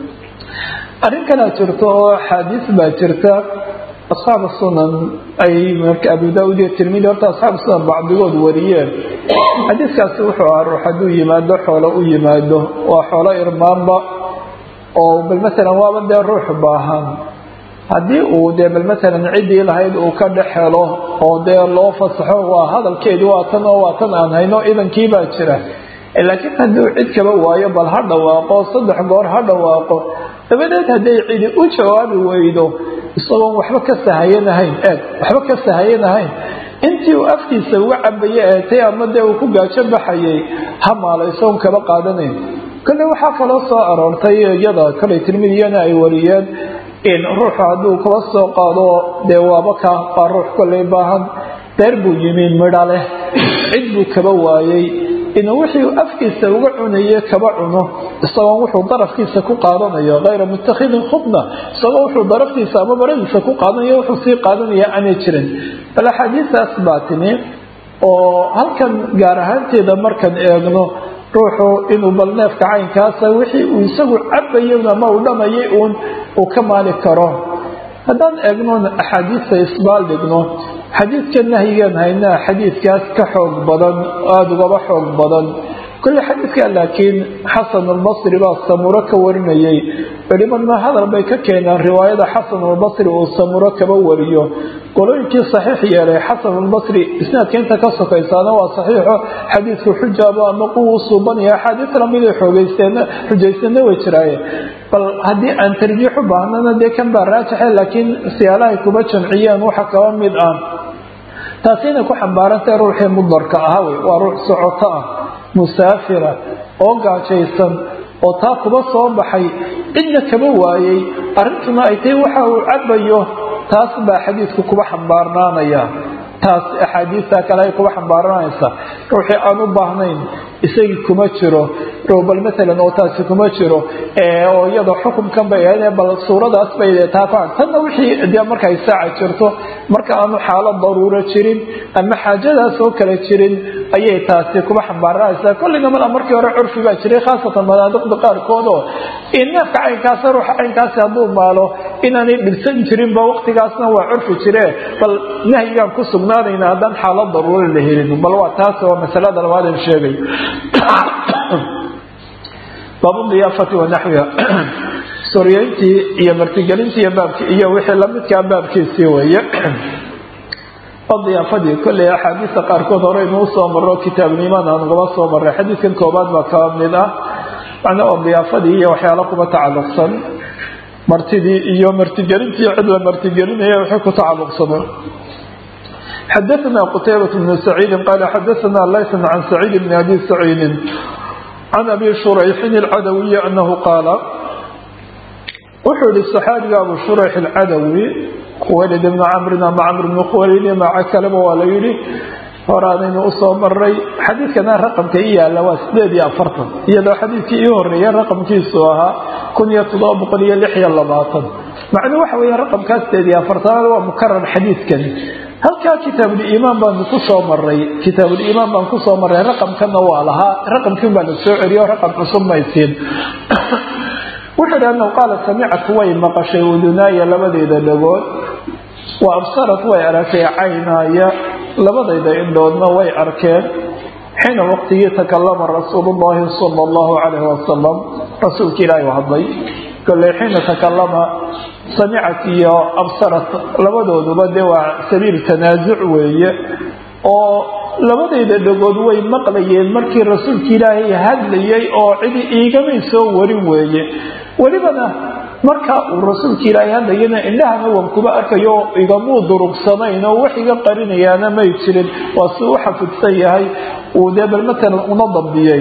arrin kalaa jirto oo axaadiis baa jirta asxaabu sunan ay marka abu daauud iyo tirmidi horta asxaabu sunan bacdigood wariyeen xadiiskaasi wuxuu ahaa ruux hadduu yimaado xoolo u yimaado waa xoolo irmaanba oo bal matalan waaba dee ruux baahan haddii uu dee bal matalan ciddii lahayd uu ka dhex helo oo dee loo fasaxo waa hadalkeedii waa tan oo waa tan aan hayno idankii baa jira laakiin hadduu cid kaba waayo bal ha dhawaaqo saddex goor ha dhawaaqo dabadeed hadday cidi u jawaabi weydo isagoon waxba ka sahayanahayn eeg waxba ka sahayanahayn intii uu afkiisa uga cabaye eetay ama dee uu ku gaajo baxayay ha maalaysoon kaba qaadanayn kale waxaa kaloo soo aroortay iyada kale tirmidiyana ay wariyeen in ruuxu hadduu kaba soo qaado dee waaba ka waa ruux kollay baahan deer buu yimi midha leh cid buu kaba waayey inuu wixii afkiisa uga cunaye kaba cuno isagoon wuxuu darafkiisa ku qaadanayo hayra mutakhidin khubna isagoo wuxuu daraftiisa ama baradiisa ku qaadanayo wuxuu sii qaadanaya aanay jirin bal axaadiistaas baa timi oo halkan gaar ahaanteeda markaan eegno ruuxu inuu bal neefka caynkaasa wixii uu isagu cabayo ama uu dhamayay uun uu ka maali karo haddaan eegno axaadiista isbaal dhigno xadiidka nahyigan haynaa xadiidkaas ka xoog badan aada ugaba xoog badan kole xadiidka laakiin xasan albasri baa samuro ka warinayay culimadna hadal bay ka keenaan riwaayada xasan albasri uu samuro kaba wariyo qolooyinkii saxiix yeelay xasan albasri isnaadka inta ka sokaysaana waa saxiixo xadiidku xujaaba ama quwuu suubanaya axaadiis lamiday xoogeysteen xujaysteena way jiraaye bal haddii aan tarjiix u baahnana dee kan baa raajixe laakiin siyaalahay kuba jamciyeen waxa kaba mid ah taasi inay ku xambaarantae ruuxii mudarka ahaa wey waa ruux socoto ah musaafira oo gaajaysan oo taa kuba soo baxay cidna kaba waayey arrintuna ay tahay waxa uu cabayo taas baa xadiidku kuba xambaarnaanaya taas axaadiista kale ay kuba xambaaranaysa ruuxii aan u baahnayn isagii kuma jiro bal maalan oo taasi kuma jiro oo iyada xukumkan bay ahayd bal suuradaas bay taa ku tanna wixii dee markay saaca jirto marka aanu xaalad daruuro jirin ama xaajadaas oo kale jirin ayay taasi kuba xambaaranaysaa kolleyna mala markii hore curfi baa jiray khaasatan manaadiqda qaarkood oo neefka caynkaas ruuxa caynkaasi hadduu maalo inaanay dhibsan jirinba waqtigaasna waa curfi jire bal nahyigaan ku sugnaanayna haddaan xaalad daruuro la helin bal waa taas waa masalada labaadan sheegay baabu diyaafati wa naxwiha soryeyntii iyo martigelintii iyo wixii lamidkaa baabkiisii weeye diyaafadii kolley axaadiista qaarkood hore inuu soo maro kitaabulimaan aan ugaba soo maray xadiidkan koobaad baa kaba mid ah macna oo diyaafadii iyo waxyaalo kuba tacalluqsan martidii iyo martigelintii cid la martigelinaya waxay ku tacalluqsano xadaثna qtaybaة بن سacيidi qala xadaثna layث can سacيid bn abi سacيidi can abi shurayxin اlcadawiyi anahu qaala wuxuu yihi صaxaabiga abu shurayx اlcadawi khuwaylid bn camrin ama camr bn khuwaylid maca kaleba waa la yihi horaanaynu usoo maray xadiidkana raqamka i yaala waa sideed iyo afartan iyadoo xadiidkii ii horeeya raqamkiisu ahaa kun iyo todoba boqol iyo lix iyo labaatan macnuu waxa weeye raqamkaa sideed iyo afartanaad waa mukarar xadiidkani halkaa kitaabuliimaan baanu kusoo maray kitaabuliimaan baan kusoo maray raqamkana waa lahaa raqamkiin baa la soo celiyo raqam cusub maysiin wuxuu idhi anahu qaala samicatu way maqashay udunaaya labadeeda dhagood wa absarat way aragtay caynaaya labadayda indhoodna way arkeen xiina waqtigii takalama rasuulu llahi sala allahu calayhi wasalam rasuulka ilaahi u hadlay kolley xiina takalama samicat iyo absarat labadooduba dee waa sabiil tanaasuc weeye oo labadayda dhagood way maqlayeen markii rasuulka ilaahay hadlayay oo cidi iigamay soo warin weeye welibana marka uu rasuulka ilaahay hadlayana indhahana waan kuba arkayo igamuu durugsanayn oo wax iga qarinayaana may jirin waa si u xafidsan yahay uu dee bal matalan una dambiyey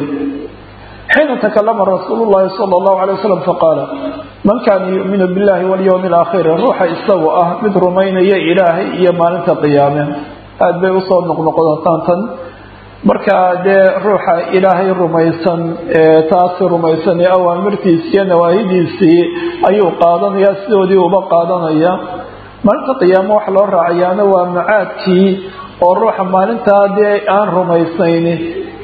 xiina takalama rasuulu llahi sala allahu calay wasalam faqaala man kaana yuuminu billahi walyowmi alaakhiri ruuxa isagu ah mid rumaynaya ilaahay iyo maalinta qiyaame aada bay usoo noqnoqodataan tan marka dee ruuxa ilaahay rumaysan taasi rumaysan ee awaamirtiisii iyo nawaahidiisii ayuu qaadanayaa sidoodii uba qaadanaya maalinta qiyaamo waxa loo raacayaana waa macaadkii oo ruuxa maalintaa dee aan rumaysnayn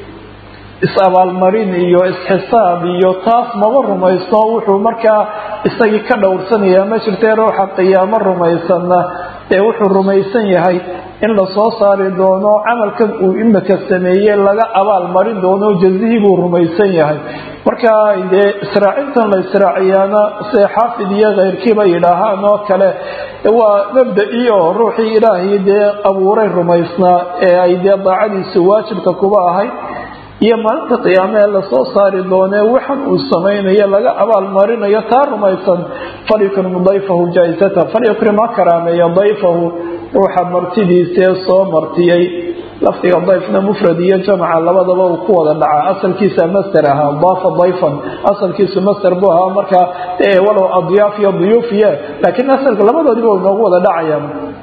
is-abaalmarin iyo is-xisaab iyo taas maba rumaysno wuxuu markaa isagii ka dhowrsanayaa ma jirtee ruuxa qiyaamo rumaysanna ee wuxuu rumaysan yahay in lasoo saari doono camalkan uu imika sameeyey laga abaal marin doono jazihii buu rumaysan yahay marka dee israacintan la israaciyaana se xaafid iyo keyrkiiba yidhaahaan oo kale waa mabda-ii oo ruuxii ilaahay dee abuuray rumaysnaa ee ay dee daacadiisu waajibka kuba ahayd iyo maalinta qiyaame ee lasoo saari doonee waxan uu samaynayo laga abaal marinayo taa rumaysan falyukrim dayfahu jaaisata falyukrim ha karaameeya dayfahu ruuxa martidiisee soo martiyey lafdiga dayfna mufrad iyo jamca labadaba uu ku wada dhacaa asalkiisa master ahaa daafa dayfan asalkiisu master buu ahaa markaa walow adyaaf iyo duyuufiye laakiin asalka labadoodiba u noogu wada dhacaya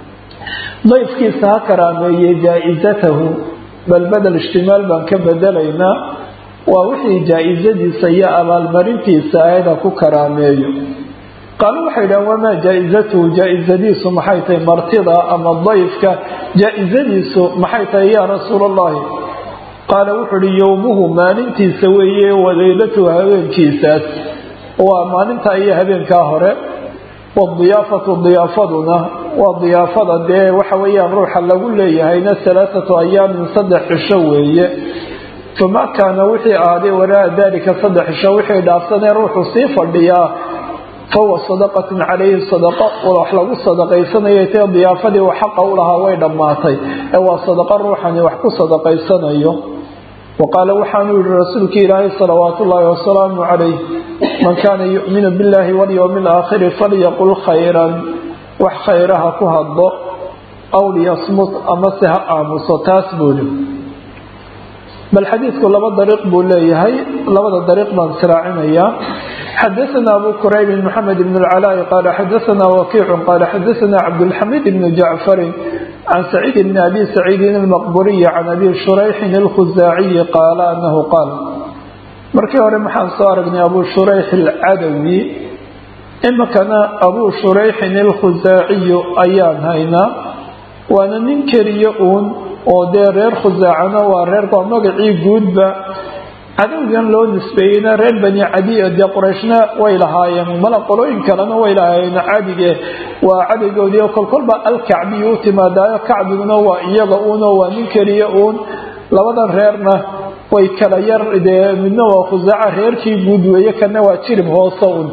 dayfkiisa ha karaameeyey jaa-isatahu bal bedel ishtimaal baan ka bedelaynaa waa wixii jaa-isadiisa iyo abaalmarintiisa ahayd ha ku karaameeyo qaaluu waxay dhahan wamaa jaa-izatuhu jaa-izadiisu maxay tahay martida ama dayfka jaa-izadiisu maxay tahay yaa rasuula allahi qaala wuxuu uhi yowmuhu maalintiisa weeye waleylatuhu habeenkiisaas waa maalinta iyo habeenkaa hore wadiyaafatu diyaafaduna waa diyaafada dee waxa weeyaan ruuxa lagu leeyahayna alaaatu ayaamin saddex cisho weeye fama kaana wixii ahaaday waraa dalika saddex cisho wixii dhaafsanee ruuxu sii fadhiyaa fahuwa sadaqatun calayhi sadaqa wax lagu sadaqaysanayay tee diyaafadii uu xaqa u lahaa way dhammaatay ee waa sadaqa ruuxani wax ku sadaqaysanayo wa qaala waxaanuu yihi rasuulki ilaahay salawaatu ullaahi wasalaamu calayh man kaana yu'minu billahi walyowmi alaakhiri falyaqul khayran wax khayraha ku hadlo aw liyasmut amase ha aamuso taas buuli bal xadiidku laba dariiq buu leeyahay labada dariiq baan israacinayaa xadaثna abu qurayb mxamed bn اlcalاء qala xadaثna wakiic qala xadaثna cabdالxamid bn jacfari can saciid bn abi saciidin اlmaqburiyi can abi shurayxin اlkhuzaaciyi qaala anahu qaal markii hore maxaan soo aragnay abu shurayx alcadawi imikana abu shurayxin اlkhuzaaciyu ayaan haynaa waana nin keliya uun oo dee reer khusaacana waa reer waa magacii guudba cadowgan loo nisbeeyeyna reer bani cadiya dee qurayshna way lahaayeen mala qolooyin kalena way lahaayeen cadige waa cadowgoodii kolkolba alkacbiyu u timaadaayo kacbiguna waa iyaga uunoo waa nin keliya uun labadan reerna way kala yar dee midna waa khusaaca reerkii guud weeye kana waa jirib hoose un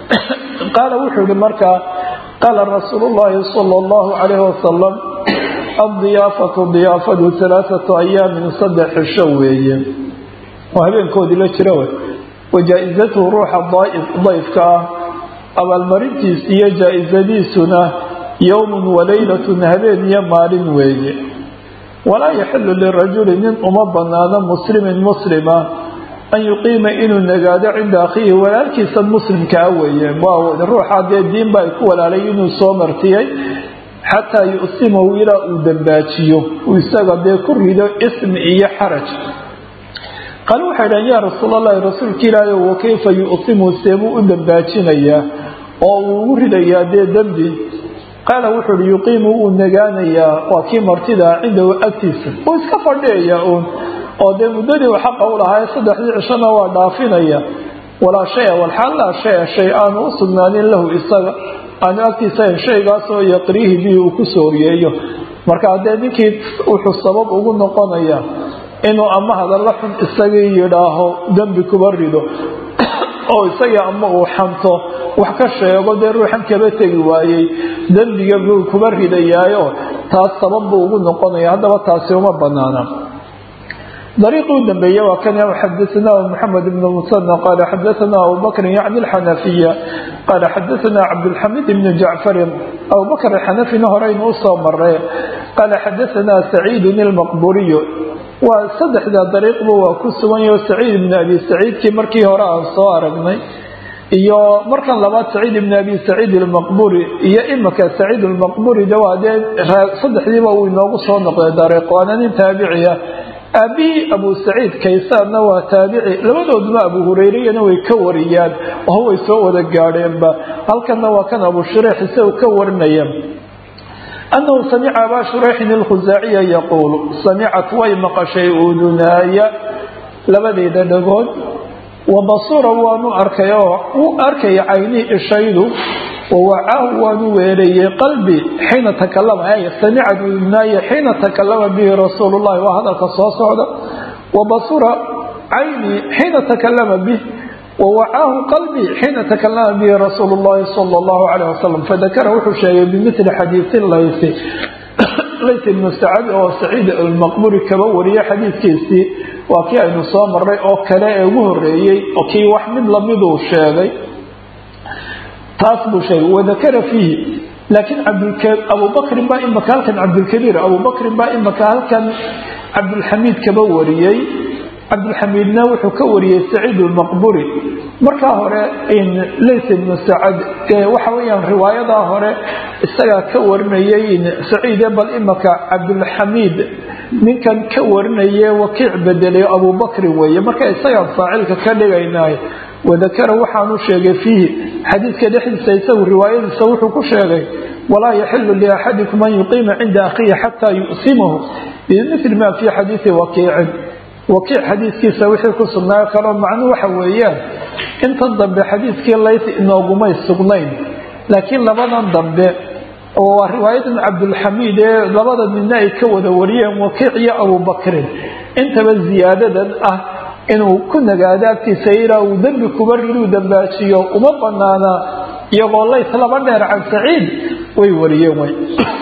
qaala wuxuu yihi markaa qaala rasuulu llaahi sala allahu calayhi wasalam addiyaafatu diyaafadu alaaatu ayaamin saddex cisho weeye oo habeenkoodii la jira wey wa jaa-izatuhu ruuxa dayfka ah abaalmarintiis iyo jaa-isadiisuna yowmun waleylatun habeen iyo maalin weeye walaa yaxilu lirajuli nin uma banaano muslimin muslima an yuqiima inuu nagaado cinda akhiihi walaalkiisa muslimkaa weeye ruuxa dee diinba ay ku walaalay inuu soo martiyay xataa yusimahu ilaa uu dambaajiyo uu isaga dee ku rido ismi iyo xaraj qaale waxay dhahan yaa rasuul allahi rasuulka ilaahi wa kayfa yusimu seebuu u dambaajinayaa oo uu ugu ridayaa dee dembi qaala wuxuu uhi yuqiimu uu nagaanayaa waa kii martidaa cindahu agtiisa uu iska fadhiyayaa uun oo dee muddadii uu xaqa u lahaa saddexdii cishona waa dhaafinaya walaa shaya walxaal laa shaya shay aanu u sugnaanin lahu isaga aanu agtiisa shaygaasoo yaqriihi bihi uu ku sooriyeeyo marka haddee ninkii wuxuu sabab ugu noqonaya inuu ama hadalla xun isagii yidhaaho dembi kuba rido oo isagii ama uu xanto wax ka sheego dee ruuxan kaba tegi waayey dembiga buu kuba ridayaayo taas sabab buu ugu noqonaya haddaba taasi uma banaana dariiqii u dambeeye waa kan xadaثna mxamed bn musana qala xadaثna abu bakri yacni اlxanafiya qala xadaثna cabdاlxamid bn jacfarin abu bakr axanafina horeynu usoo mare qala xadaثna saciidun اlmaqburiyu waa saddexda dariiqba waa ku sugan yaho saciid ibn abi saciidkii markii hore aan soo aragnay iyo markan labaad saciid ibn abi saciid almaqburi iyo imika saciid almaqburi de waa dee saddexdiiba uu inoogu soo noqday dariiq waana nin taabiciya aabihii abu saciid kaysaanna waa taabici labadooduna abu hureyreyana way ka wariyaan oo way soo wada gaadheenba halkanna waa kan abu shureex isagu ka warinaya أنه سمع أbا شhريح الkhزاaعية يقول سمعت way maqشhay udunaaya labadeeda dhagood وabصura waanu arkay oo wuu arkaya caynii ishaydu وawacaahu waanu weerayey qalbi xiina takalama samicad udunaaya xiina takalama bihi rasuul الlahi waa hadalka soo socda وabصura caynii xiina takalama bih wawacaahu qalbii xiina takalama bihi rasuulu llahi sala allahu calayh wasalam fadakara wuxuu sheegay bimili xadiisi laysi lays ibnu sacad oo saciid almaqburi kaba wariye xadiidkiisii waa kii aynu soo maray oo kale ee ugu horeeyey oo kii wax mid lamiduu sheegay taas buu sheegay wadakara fiihi laakiin abubakrin baa imaka halkan cabdilkabiir abubakrin baa imaka halkan cabdilxamiid kaba wariyey cabdilxamiidna wuxuu ka wariyey saciid almaqburi markaa hore lays ibnu sacad waxa weyaan riwaayadaa hore isagaa ka warinayay saciide bal imaka cabdilxamiid ninkan ka warinaye wakiic bedelay abubakrin weeye marka isagaan faacilka ka dhigaynay wadakara waxaanu sheegay fiihi xadiidka dhexdiisa isagu riwaayadiisa wuxuu ku sheegay walaa yaxilu liaxadikum an yuqiima cinda akhiihi xataa yu'simahu bimili ma fii xadiidi wakiicin wakiic xadiidkiisa wixii ku sugnaayo kaloo macnuu waxa weeyaan intan dambe xadiidkii layt inoogumay sugnayn laakiin labadan dambe oo waa riwaayadan cabdulxamiid ee labada midna ay ka wada wariyeen wakiic iyo abubakrin intaba ziyaadadan ah inuu ku nagaado agtiisa ilaa uu dembi kuba riduu dambaajiyo uma banaana iyagoo lays laba dheer can saciid way wariyeen way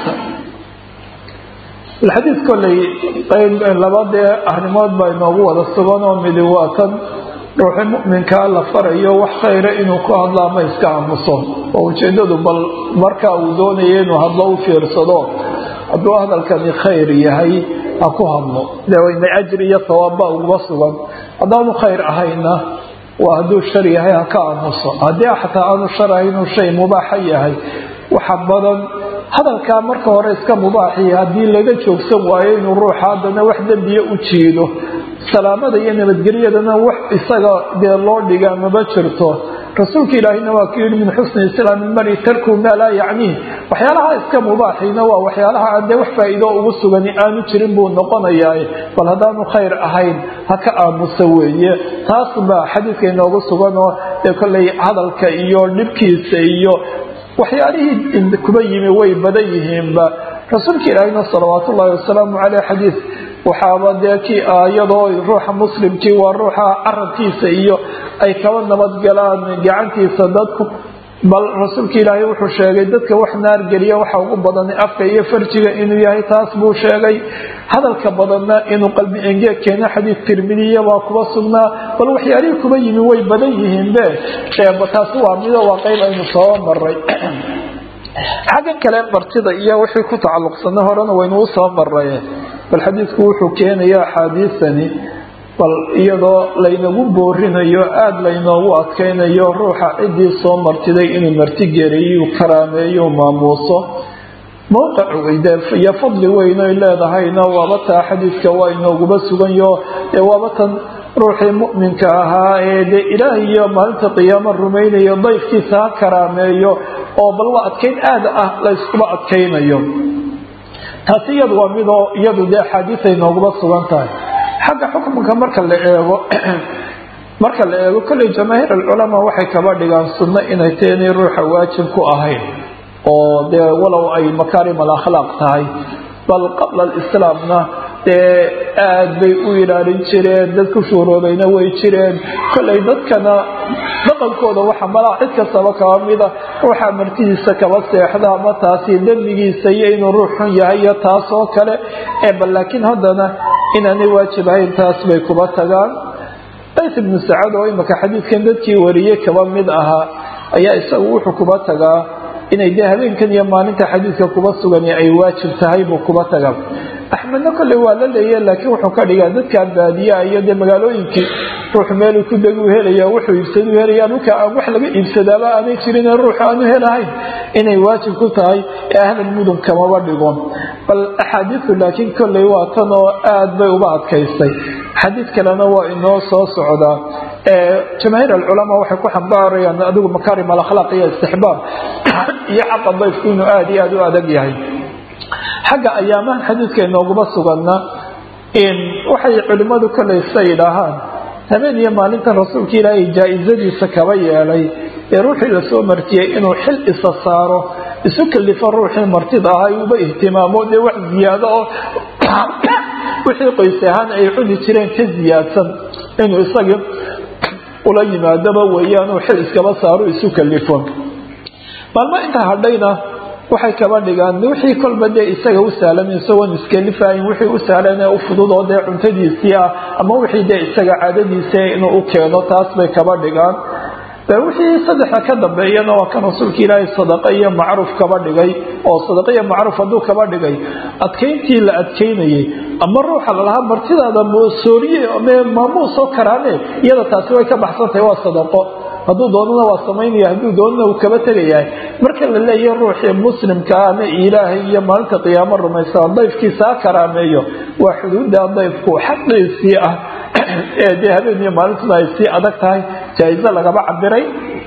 xadiid koley labadee arrimood baa inoogu wada sugan oo midi waa tan ruuxi muminkaa la farayo wax khayra inuu ku hadlo ama iska aamuso oo ujeedadu bal markaa uu doonaya inuu hadlo u fiirsado hadduu hadalkani khayr yahay ha ku hadlo dewayna ajri iyo sawaabba uguba sugan haddaanu khayr ahayna waa hadduu shar yahay ha ka aamuso haddii xataa aanu shar ahaynuu shay mubaaxa yahay waxa badan hadalkaa marka hore iska mubaaxiya haddii laga joogsan waayo inuu ruuxa haddana wax dembiya u jiido salaamada iyo nabadgelyadana wax isaga dee loo dhigaa maba jirto rasuulka ilaahina waa ku yidhi min xusni islaami mari tarku maa laa yacniih waxyaalaha iska mubaaxiina waa waxyaalaha aan dee wax faa'iido ugu sugani aanu jirin buu noqonayaa bal haddaanu khayr ahayn ha ka aamusa weeye taas baa xadiidka inoogu sugan oo dee kolley hadalka iyo dhibkiisa iyo waxyaalihii kuba yimi way badan yihiinba rasuulka ilaahina salawaat ullaahi wasalaamu caleyh xadiid waxaaba dee kii iyadoo ruuxa muslimkii waa ruuxa carabkiisa iyo ay kaba nabadgalaan gacantiisa dadku bal rasuulka ilaahay wuxuu sheegay dadka wax naar geliya waxa ugu badan afka iyo farjiga inuu yahay taas buu sheegay hadalka badanna inuu qalbi engeeg keeno xadiid tirmidiya waa kuba sugnaa bal waxyaalihii kuba yimi way badan yihiinbe taasi waa mido waa qayb aynu soo maray xaggan kale martida iyo wixii ku tacalluqsana horena waynuu soo maray bal xadiidku wuxuu keenaya axaadiisani bal iyadoo laynagu boorinayo aada laynoogu adkaynayo ruuxa ciddii soo martiday inuu martigereeyu karaameeyo maamuuso mowqic iyo fadli weyn oy leedahayna waaba taa xadiidka waa inooguba suganyo ee waaba tan ruuxii mu'minka ahaa ee dee ilaah iyo maalinta qiyaamo rumaynayo dayfkiisa ha karaameeyo oo bal waa adkayn aada ah layskuba adkaynayo taasi iyadu waa midoo iyadu dee axaadiisay nooguba sugan tahay xagga xukunka marka la eego marka la eego kolley jamaahiir alculamaa waxay kaba dhigaan sunno inay tahay inay ruuxa waajib ku ahayn oo dee walow ay makaarim alakhlaaq tahay bal qabla alislaamna dee aada bay u ilaalin jireen dad ku shuuroobayna way jireen kolley dadkana dhaqankooda waxa malaa cid kastaba kaba mida ruuxa martidiisa kaba seexda ama taasi dembigiisa iyo inuu ruux xun yahay iyo taas oo kale ee bal laakiin haddana inaanay waajib ahayn taas bay kuba tagaan qays ibnu sacad oo imika xadiidkan dadkii wariyey kaba mid ahaa ayaa isagu wuxuu kuba tagaa inay dee habeenkan iyo maalinta xadiidka kuba sugan ay waajib tahay buu kuba tagaa axmedna kolley waa la leeya laakiin wuxuu ka dhigaa dadka baadiyaa iyo dee magaalooyinkii ruux meeluu ku degu helaya wuxuu iibsadu helaya dhulka aan wax laga iibsadaaba aanay jirin ruux aanu helahayn inay waajib ku tahay ee ahlal mudun kamaba dhigo bal axaadiistu laakiin kolley waa tan oo aada bay uba adkaysay xadiid kalena waa inoo soo socdaa jamaahiir alculamaa waxay ku xambaarayaan adigu makaarim alakhlaaq iyo istixbaab iyo xaqa dayfku inuu aada iyo aada u adag yahay xagga ayaamahan xadiidka inooguma suganna waxay culimmadu kolley sa yidhaahaan habeen iyo maalintan rasuulka ilaahay jaa-isadiisa kaba yeelay ee ruuxii lasoo martiyey inuu xil isa saaro isu kalifo ruuxii martida ahaa uba ihtimaamo dee wax ziyaado oo wixii qoys ahaan ay cuni jireen ka ziyaadsan inuu isagii ula yimaadaba weeyaan uu xil iskaba saaro isu kalifo maalmo intaa hadhayna waxay kaba dhigaan wixii kolba dee isaga u sahlan isagoon iskalifahayn wixii u sahlan ee u fudud oo dee cuntadiisii ah ama wixii dee isaga caadadiisa inuu u keeno taas bay kaba dhigaan wixii saddexa ka dambeeyana waa kan rasuulka ilaahay sadaqa iyo macruuf kaba dhigay oo sadaqa iyo macruuf hadduu kaba dhigay adkayntii la adkaynayay ama ruuxa lalahaa martidaada sooriye maamuusoo karaane iyada taasi way ka baxsantahay waa sadaqo hadduu doonana waa samaynaya hadduu doonana uu kaba tegayahay marka la leeyahy ruuxii muslimkaa ama ilaahay iyo maalinta qiyaamo rumaysaa dayfkiisa ha karaameeyo waa xuduudda dayfku xaqiisii ah ee dee habeen iyo maalintuna ay sii adag tahay jaa-iso lagaba cabiray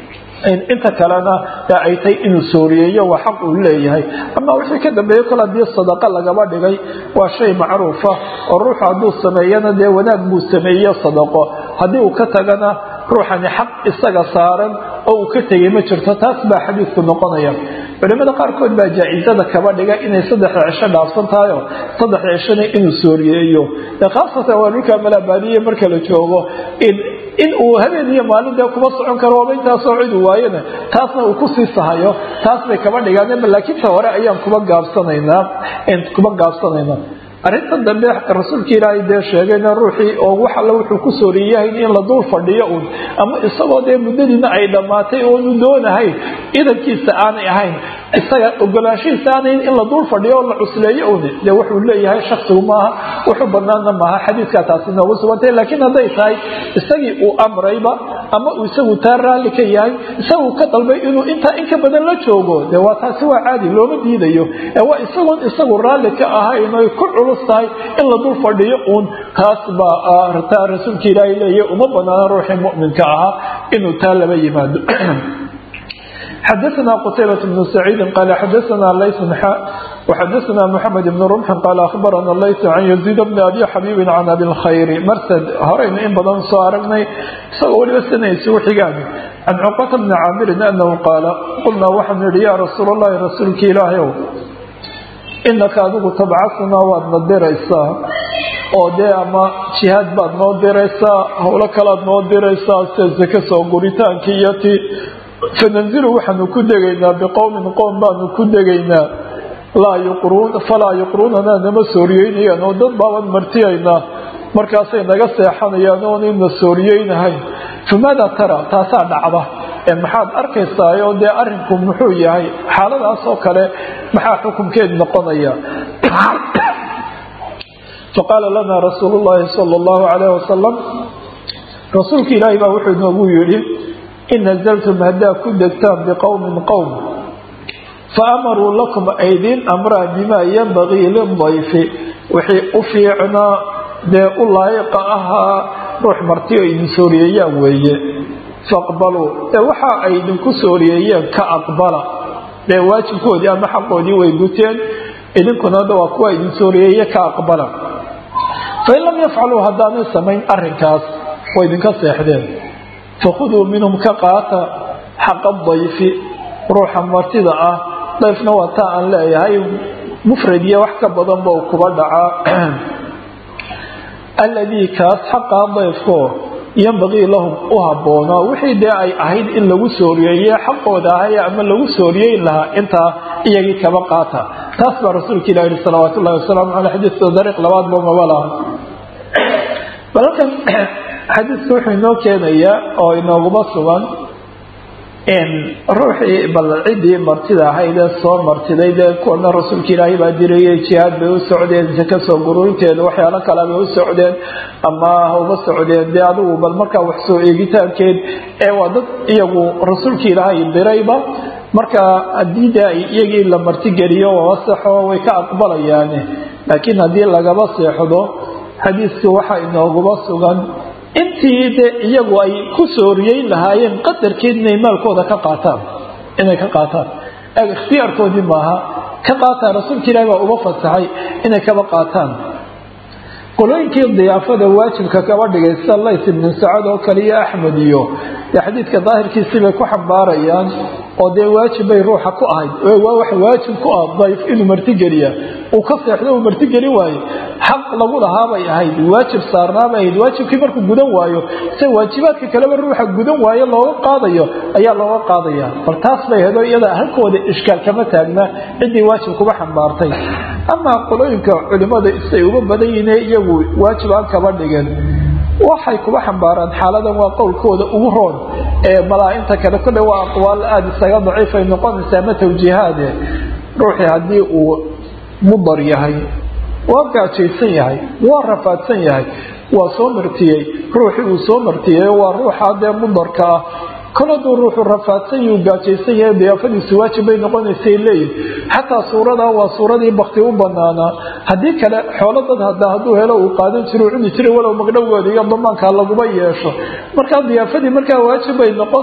inta kalena ay tay inuu sooriyeeyo waa xaq uu leeyahay ama wixii ka dambeeyo kol hadii sadaqa lagaba dhigay waa shay macruufa oo ruuxu hadduu sameeyana dee wanaag buu sameeyo sadaqo haddii uu ka tagana ruuxani xaq isaga saaran oo uu ka tegay ma jirto taas baa xadiidku noqonaya culimada qaarkood baa jaa-izada kaba dhiga inay saddexda cisho dhaafsan tahayo saddexda cishona inuu sooriyeeyo khaasatan waa dhulka malabaadiye marka la joogo in uu habeen iyo maalin dee kuma socon karo oba intaasoo cidu waayona taasna uu kusii sahayo taas bay kaba dhigaan laakiinta hore ayaan kuba gaabsanaynaa kuba gaabsanaynaa arrinta dambe rasuulka ilaahay dee sheegayna ruuxii oo wax alle wuxuu ku sooriyahay in la dul fadhiyo un ama isagoo dee muddadiina ay dhammaatay oonu doonahayn idankiisa aanay ahayn isaga ogolaanshihiisa aanayn in la dul fadhiyo oo la cusleeyo un dee wuxuu leeyahay shaksigu maaha wuxuu banaana maaha xadiidkaa taasi noogu sugantay laakiin hadday tahay isagii uu amrayba ama uu isagu taa raalli ka yahay isagu ka dalbay inuu intaa in ka badan la joogo dee waa taasi waa caadi looma diidayo ee waa isagoon isagu raalli ka ahayn oy ku culus tahay in la dul fadhiyo uun taas baa taa rasuulka ilaahay leeyahy uma banaana ruuxii mu'minka ahaa inuu taa laba yimaado xdثna qتيبة بن سعيid qال xdثna lyث xا وxdثna محمد بن رمح qال أخبرna lyث عن يزيد بن أbي xبيب عن أbي الkhayr mrsd horaynu in badan soo aragnay isagoo waliba sanaysi uxigaan عن cقة بن cاamirin أنه qاala qulnaa waxaan yihi ya rasuul الlahi rasuulki ilaahyw inaka adigu tabcasnaa waad na diraysaa oo dee ama jihaad baad noo diraysaa howlo kalaad noo diraysaa sida sake soo guritaankii iyo ti fananzilu waxaanu ku degaynaa biqowmin qowm baanu ku degaynaa falaa yuqruunanaa nama sooriyeynayaan oo dad baaban martiyaynaa markaasay naga seexanayaan oonayna sooriyeynahayn famaada tara taasaa dhacda ee maxaad arkaysaa oo dee arinku muxuu yahay xaaladaasoo kale maxaa xukunkeed noqonaya faqaala lana rasuulu llaahi sala allahu calayh wasalam rasuulka ilaahi baa wuxuu inoogu yidhi in nazaltum haddaa ku degtaan biqowmin qowm faamaruu lakum aydiin amraa bimaa yanbagii lidayfi wixii u fiicnaa dee u laayiqa ahaa ruux marti oo idin sooriyeeyaan weeye faqbaluu ee waxa ay idinku sooriyeeyeen ka aqbala dee waajibkoodii ama xaqoodii way guteen idinkuna hadda waa kuwa idin sooriyeeye ka aqbala fain lam yafcaluu haddaanay samayn arinkaas way idinka seexdeen fakhuduu minhum ka qaata xaqa dayfi ruuxa martida ah dayfna waa taa aan leeyahay mufrad iyo wax ka badanba uu kuba dhacaa alladii kaas xaqaa dayfko yanbagii lahum u habboonaa wixii dee ay ahayd in lagu sooriyeeye xaqooda ahay ama lagu sooriyeyn lahaa intaa iyagii kaba qaata taas baa rasuulka ilah yihi salawaat ullahi wasalaamu caley xadiiska dariiq labaadba maba laha bal halkan xadiidka wuxuu inoo keenayaa oo inooguma sugan ruuxii bal ciddii martida ahaydee soo martiday dee kuwana rasuulka ilaahay baa dirayay jihaad bay u socdeen saka soo gururinteeda waxyaalo kale bay u socdeen ama hauba socdeen dee adigu bal markaa wax soo eegitaankeed ee waa dad iyagu rasuulka ilaahay dirayba marka haddii de ay iyagii la martigeliyo wasaxo way ka aqbalayaane laakiin haddii lagaba seexdo xadiiskii waxaa inooguma sugan intii de iyagu ay ku sooriyeyn lahaayeen qadarkeed inay maalkooda ka qaataan inay ka qaataan ikhtiyaarkoodii maaha ka qaataan rasuulka ilahi baa uga fasaxay inay kaba qaataan qolooyinkii diyaafada waajibka kaba dhigay sida lays ibnu sacad oo kale iyo axmed iyo dee xadiidka daahirkiisii bay ku xambaarayaan oo dee waajib bay ruuxa ku ahayd waa wax waajib ku ah dayf inuu martigeliya uu ka seexdo uu martigeli waayo xaq lagu lahaabay ahayd waajib saarnaabay ahayd waajibkii markuu gudan waayo se waajibaadka kaleba ruuxa gudan waayo looga qaadayo ayaa looga qaadaya bal taas bay hedo iyada halkooda ishkaal kama taagna ciddii waajib kuba xambaartay amaa qolooyinka culimada isay uga badan yihiin iyagu waajib aan kaba dhigin waxay kuba xambaaraan xaaladan waa qowlkooda ugu roon ee malaa-inta kale kole waa aqwaal aada isaga daciifay noqonaysaa ma tawjiihaade ruuxii haddii uu mudar yahay waa gaajaysan yahay waa rafaadsan yahay waa soo martiyey ruuxii uu soo martiyey waa ruuxa dee mudarka ah kol hadduu ruuxu rafaadsan yuu gaajaysan yahay diyaafadiisu waajib bay noqonaysay leeyihin xataa suuradaa waa suuradii bakti u banaanaa haddii kale xoolo dad hada hadduu helo uu qaadan jiro cuni jiray walow magdhowgooda iyo damaanka laguma yeesho markaa diyaafadii markaa waajib bay noqono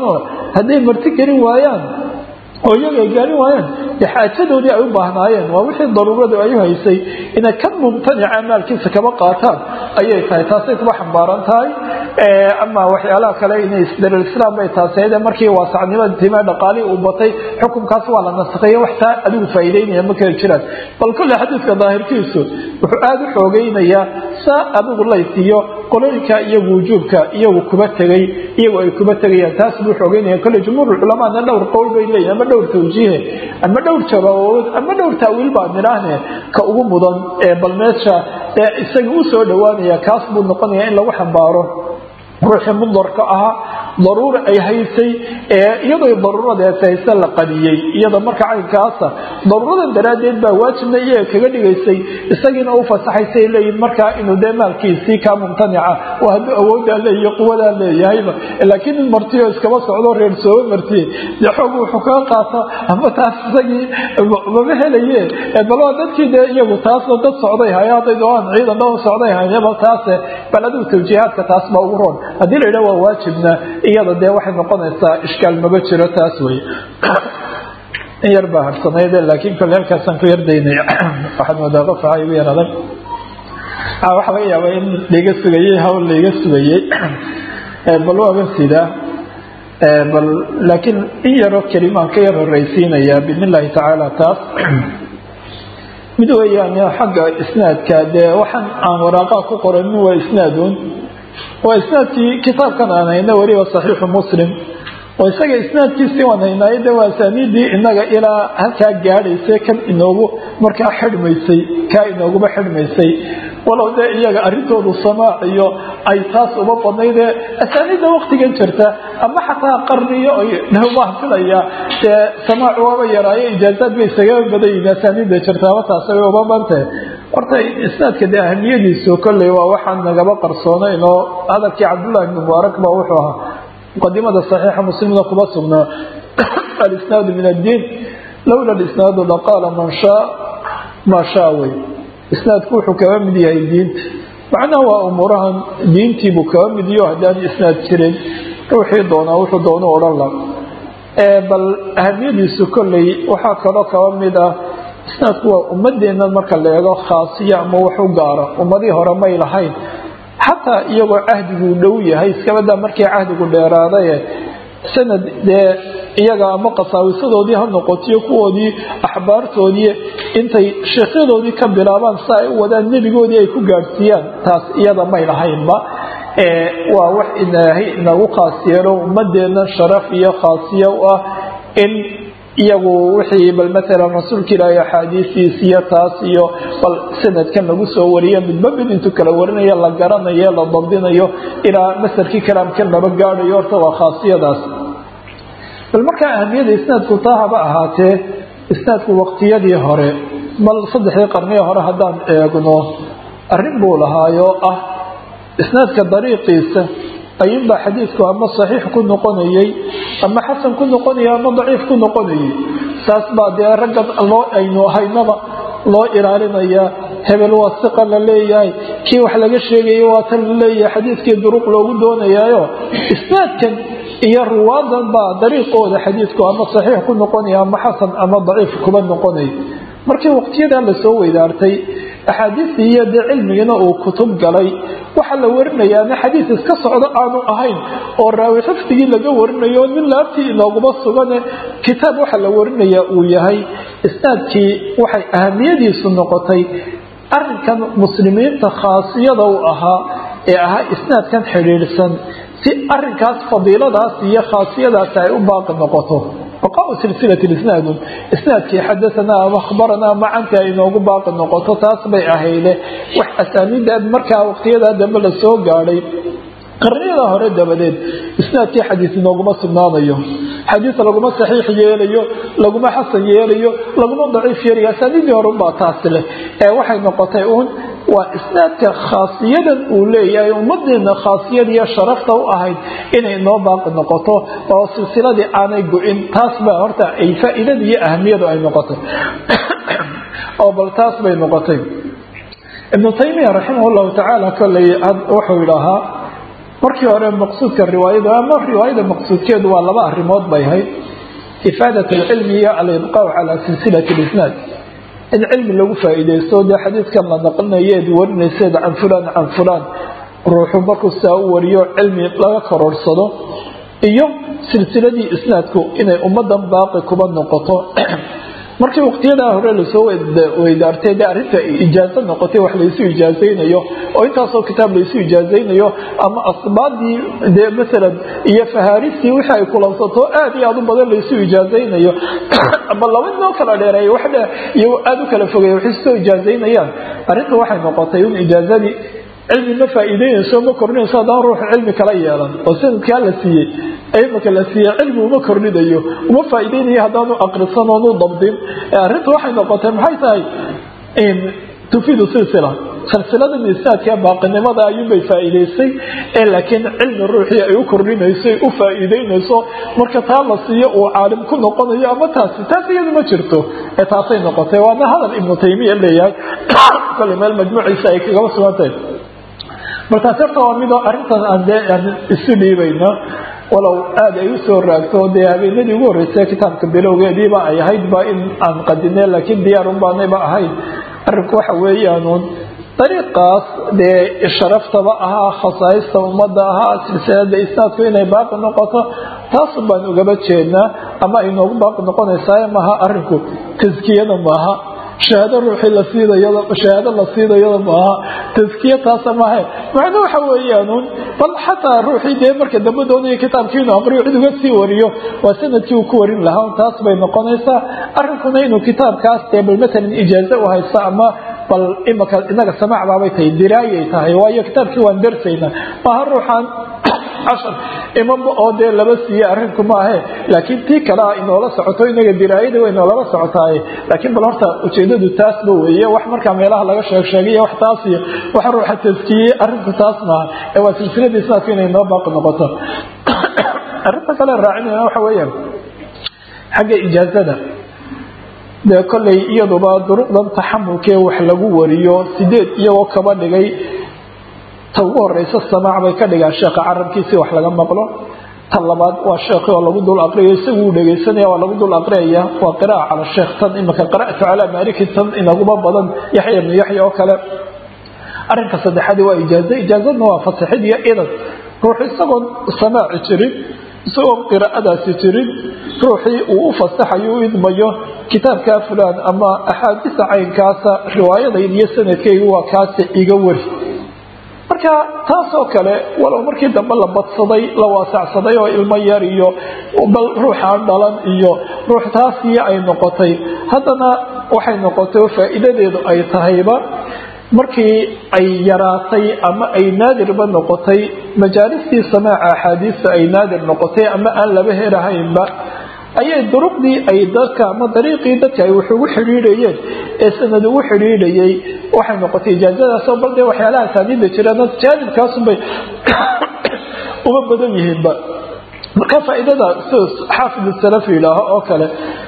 hadday marti gelin waayaan oo iyaga ay gaarin waayaan dee xaajadoodii ay u baahnaayeen waa wixii daruuradu ay u haysay inay ka mumtanica maalkiisa kaba qaataan ayay tahay taasay kuba xambaaran tahay ama waxyaalaha kale inay isdarislaam bay taasayde markii waasacnimada timee dhaqaalihii uu batay xukunkaas waa la nasakhiye wax taa adigu faa'iideynaya ma kala jiraan bal kolle xadiidka daahirkiisu wuxuu aada u xoogeynayaa saa adigu laysiiyo qolooyinka iyagu wujuubka iyagu kuba tegay iyagu ay kuba tegayaan taas buu xoogeynaya kolle jumhuurulculamaana dhowr qowl bay leeyihin ama dhowr tawjiihe ama dhowr jabaabood ama dhowr taawiil baan nidhaahne ka ugu mudan ee bal meesha ee isaga u soo dhowaanaya kaas buu noqonaya in lagu xambaaro ruuxii mudarka ahaa daruura ay haysay iyadoo daruuradeed hayse la qadiyey iyada marka caynkaasa daruuradan daraaddeed baa waajibna iyaga kaga dhigaysay isagiina u fasaxaysay leeyihin markaa inuu dee maalkiisii kaa mumtanica oo hadduu awooddaa leeyahy quwadaa leeyahayba laakiin in martiyo iskaba socdo reer sooba martiye dee xoog wuxuu kaga qaata ama taas isagii mama helaye bal waa dadkii dee iyagu taasna dad socday haya hadday doonaan ciidan dhan socday hayaba taase bal adigu tawjiihaadka taas baa ugu roon haddii la yidhaha waa waajibna iyada dee waxay noqonaysaa ishkaal maba jiro taas wey in yar baa harsanayde laakiin kole halkaasaan ku yardaynay waxaad moodaa qof aa igu yar adag waxaa laga yaabaa in laiga sugayey hawl laiga sugayey bal waaba sidaa bal laakiin in yaroo kelimaan ka yar horeysiinayaa biidn illahi tacaala taas mid weeyaan xagga isnaadka dee waxaan aan waraaqaha ku qoranin waa isnaadun waa isnaadkii kitaabkan aan hayna weliba saxiixu muslim oo isaga isnaadkiisii waan haynaayo de waa asaaniidii inaga ilaa halkaa gaadhaysay kan inoogu markaa xidhmaysay kaa inooguba xidhmaysay walow dee iyaga arrintoodu samaac iyo ay taas uba badnaydee asaaniidda waktigan jirta ama xataa qarniyo baan filaya dee samaac waaba yaraayo ijaazaad bay isagaba badan yihin asaaniidda jirta ama taas way uba bantahe horta isnaadka dee ahamiyadiisu kolley waa waxaan nagaba qarsoonayn oo hadalkii cabdullahi ibni mubaarak ba wuxuu ahaa muqadimada saxiixa muslimna kuma sugnaa alisnaadu min addiin lowla alisnaadu laqaala man shaa maa shaa wey isnaadku wuxuu kaga mid yahay diinta macnaha waa umuurahan diintiibuu kaga mid iyo haddaan isnaad jirin ruuxii doonaa wuxuu doonu odhan la bal ahamiyadiisu kolley waxaa kaloo kaba mid ah isnaadku waa ummadeenna marka la eego khaasiya ama wax u gaara ummadii hore may lahayn xataa iyagoo cahdiguu dhow yahay iskabadaa markii cahdigu dheeraadaye sanad dee iyaga ama qasaawisadoodii ha noqotiyo kuwoodii axbaartoodii intay sheekyadoodii ka bilaabaan si ay u wadaan nebigoodii ay ku gaadhsiiyaan taas iyada may lahaynba waa wax ilaahay inagu khaas yeelo ummadeenna sharaf iyo khaasiya u ah in iyagu wixii bal maalan rasuulka ilaahay axaadiistiis iyo taas iyo bal sanadkan lagu soo wariyo midba mid intuu kala warinayo la garanayo la dabdinayo ilaa masarkii kalaamkan laba gaadhayo horta waa khaasiyadaas bal markaa ahamiyada isnaadku taa haba ahaatee isnaadku waqtiyadii hore bal saddexdii qarnii hore haddaan eegno arrin buu lahaayoo ah isnaadka dariiqiisa ayuunbaa xadiidku ama saxiix ku noqonayay ama xasan ku noqonayay ama daciif ku noqonayay saas baa dee raggan loo aynu haynaba loo ilaalinayaa hebel waa siqa la leeyahay kii wax laga sheegaya waa tan la leeyahay xadiidkii duruq loogu doonayaayo isnaadkan iyo ruwaadan baa dariiqooda xadiidku ama saxiix ku noqonaya ama xasan ama daciif kuba noqonaya markii waqtiyadaa lasoo weydaartay axaadiistii iyo dee cilmigiina uu kutub galay waxaa la warinayaana xadiis iska socdo aanu ahayn oo raawi xifdigii laga warinayo nin laabtii inooguma sugane kitaab waxa la warinayaa uu yahay isnaadkii waxay ahamiyadiisu noqotay arinkan muslimiinta khaasiyada u ahaa ee ahaa isnaadkan xidhiidhsan si arinkaas fadiiladaas iyo khaasiyadaas ay u baaqi noqoto baqaau silsilati isnaadun isnaadkii xadaanaa ama akhbaranaa macanta ay inoogu baaqi noqoto taas bay ahayde wax asaaniida markaa waqtiyadaa dambe la soo gaadhay qarniyada hore dabadeed isnaadkii xadiis inooguma sugnaanayo xadiis laguma saxiix yeelayo laguma xasan yeelayo laguma daciif yeelayo asaaniidii hore unbaa taasi leh ee waxay noqotay uun waa isnaadka khaasiyadan uu leeyahay ummadeena khaasiyadiiyo sharafta u ahayd inay noo baaqi noqoto oo silsiladii aanay go-in taas baa horta ay faa-iidada iyo ahamiyadu ay noqotay oo bal taas bay noqotay ibnu taymiya raximah llahu tacaala koley wuxuu idhahaa markii hore maqsuudka riwaayada ama riwaayada maqsuudkeedu waa laba arrimood bay ahayd ifaadat alcilmi iyo alibqaaw calaa silsilati lisnaad in cilmi lagu faa-iideysto dee xadiidkan la naqlinayeed warinayseed can fulaan can fulaan ruuxu markuu saa u wariyo cilmi laga kororhsado iyo silsiladii isnaadku inay ummadan baaqi kuba noqoto markii waqtiyadaa hore lasoo weydaartay dee arrinta ijaazo noqotay wax laysu ijaazaynayo oo intaasoo kitaab laysu ijaazaynayo ama asbaadii dee maalan iyo fahaaristii wixii ay kulansato aad iyo aad u badan laysu ijaazaynayo ama laba inoo kala dheereey wax dhe iyo aada u kala fogeeya waxay soo ijaazaynayaan arrinta waxay noqotay in ijaazadii cilmi ma faa-iideynayso ma kordhinayso haddaan ruuxu cilmi kala yeelan oo sanadkaa la siiyey imaka la siiyey cilmi uma kordhinayo uma faa-iideynayo haddaanu aqrisan oonu dabdin arrinta waxay noqotay maxay tahay tufiidu silsila silsiladan isnaadka baaqinimada ayuunbay faa-iideysay ee laakiin cilmi ruuxii ay u kordhinayso u faa-iideynayso marka taa la siiyo uu caalim ku noqonayo ama taasi taas iyadu ma jirto ee taasay noqotay waana hadal ibnu taymiya leeyahay kole meel majmuuciisa ay kagaba sugantahay markaas horta waa midoo arrintan aan dee aan isu dhiibayno walow aada ay usoo raagto dee habeenadii ugu horreysay kitaabka bilowgeediiba ay ahayd ba in aan qadine laakiin diyaarun baanayba ahayd arrinku waxa weeyaanuun dariiqaas dee sharaftaba ahaa khasaaista ummadda ahaa silsilada isnaadku inay baaqi noqoto taasun baan ugaba jeednaa ama ay noogu baaqi noqonaysaa maaha arrinku taskiyada maaha shahaado ruuxii la siidayada shahaado la siidayada maaha taskiya taasa maaha macno waxa weeyaanuun bal xataa ruuxii dee marka dambe doonaya kitaabkii inuu aqriyo cid uga sii wariyo waa sanadkii uu ku warin lahaa taas bay noqonaysaa arrinkuna inuu kitaabkaas dee bal matalan ijaazo u haysto ama bal imaka inaga samaac baabay tahay diraayay tahay waayo kitaabkii waan darsaynaa maaha ruuxaan cashar imanba oo dee laba siiye arrinku maahe laakiin tii kale a inoola socoto inaga diraayada way inoolaba socotaaye laakiin bal horta ujeedadu taasba weeye wax markaa meelaha laga sheeg sheegay wax taas iyo wax ruuxa taskiyey arrinku taas maaha ee waa silsiladii sidaas inay noo baaqi noqoto arrinta kale raacinayna waxa weeyaan xagga ijaazada dee kollay iyaduba duruqdan taxamulkee wax lagu wariyo sideed iyagoo kaba dhigay ta ugu horeysa samaac bay ka dhigaan sheekha carabkiisi wax laga maqlo ta labaad waa sheekhi oo lagu dul aqriyo isagu uu dhegaysanaya waa lagu dul aqriyaya waa qira'a cala sheekh tan imaka qara'tu calaa maaliki tan inaguma badan yaxya ibnu yaxya oo kale arrinka saddexaadi waa ijaazo ijaazadna waa fasaxid iyo idan ruuxu isagoon samaaci jirin isagoon qiraa'adaasi jirin ruuxii uu u fasaxayo u idmayo kitaabkaa fulaan ama axaadiisa caynkaasa riwaayadayd iyo sanadkaygu waa kaasi iga wari marka taasoo kale walow markii dambe la badsaday la waasacsaday oo ilmo yar iyo bal ruuxaan dhalan iyo ruux taasii ay noqotay haddana waxay noqotay faa'iidadeedu ay tahayba markii ay yaraatay ama ay naadirba noqotay majaalistii samaaca axaadiista ay naadir noqotay ama aan laba helahaynba ayay duruqdii ay dadka ama dariiqii dadka ay wax ugu xidhiidhayeen ee sanad ugu xidhiidhayay waxay noqotay ijaazadaasoo bal dee waxyaalaha asaaniidda jiraan jaanibkaasunbay uma badan yihiinba marka faa'iidada sida xaafid salafi yidhaaho oo kale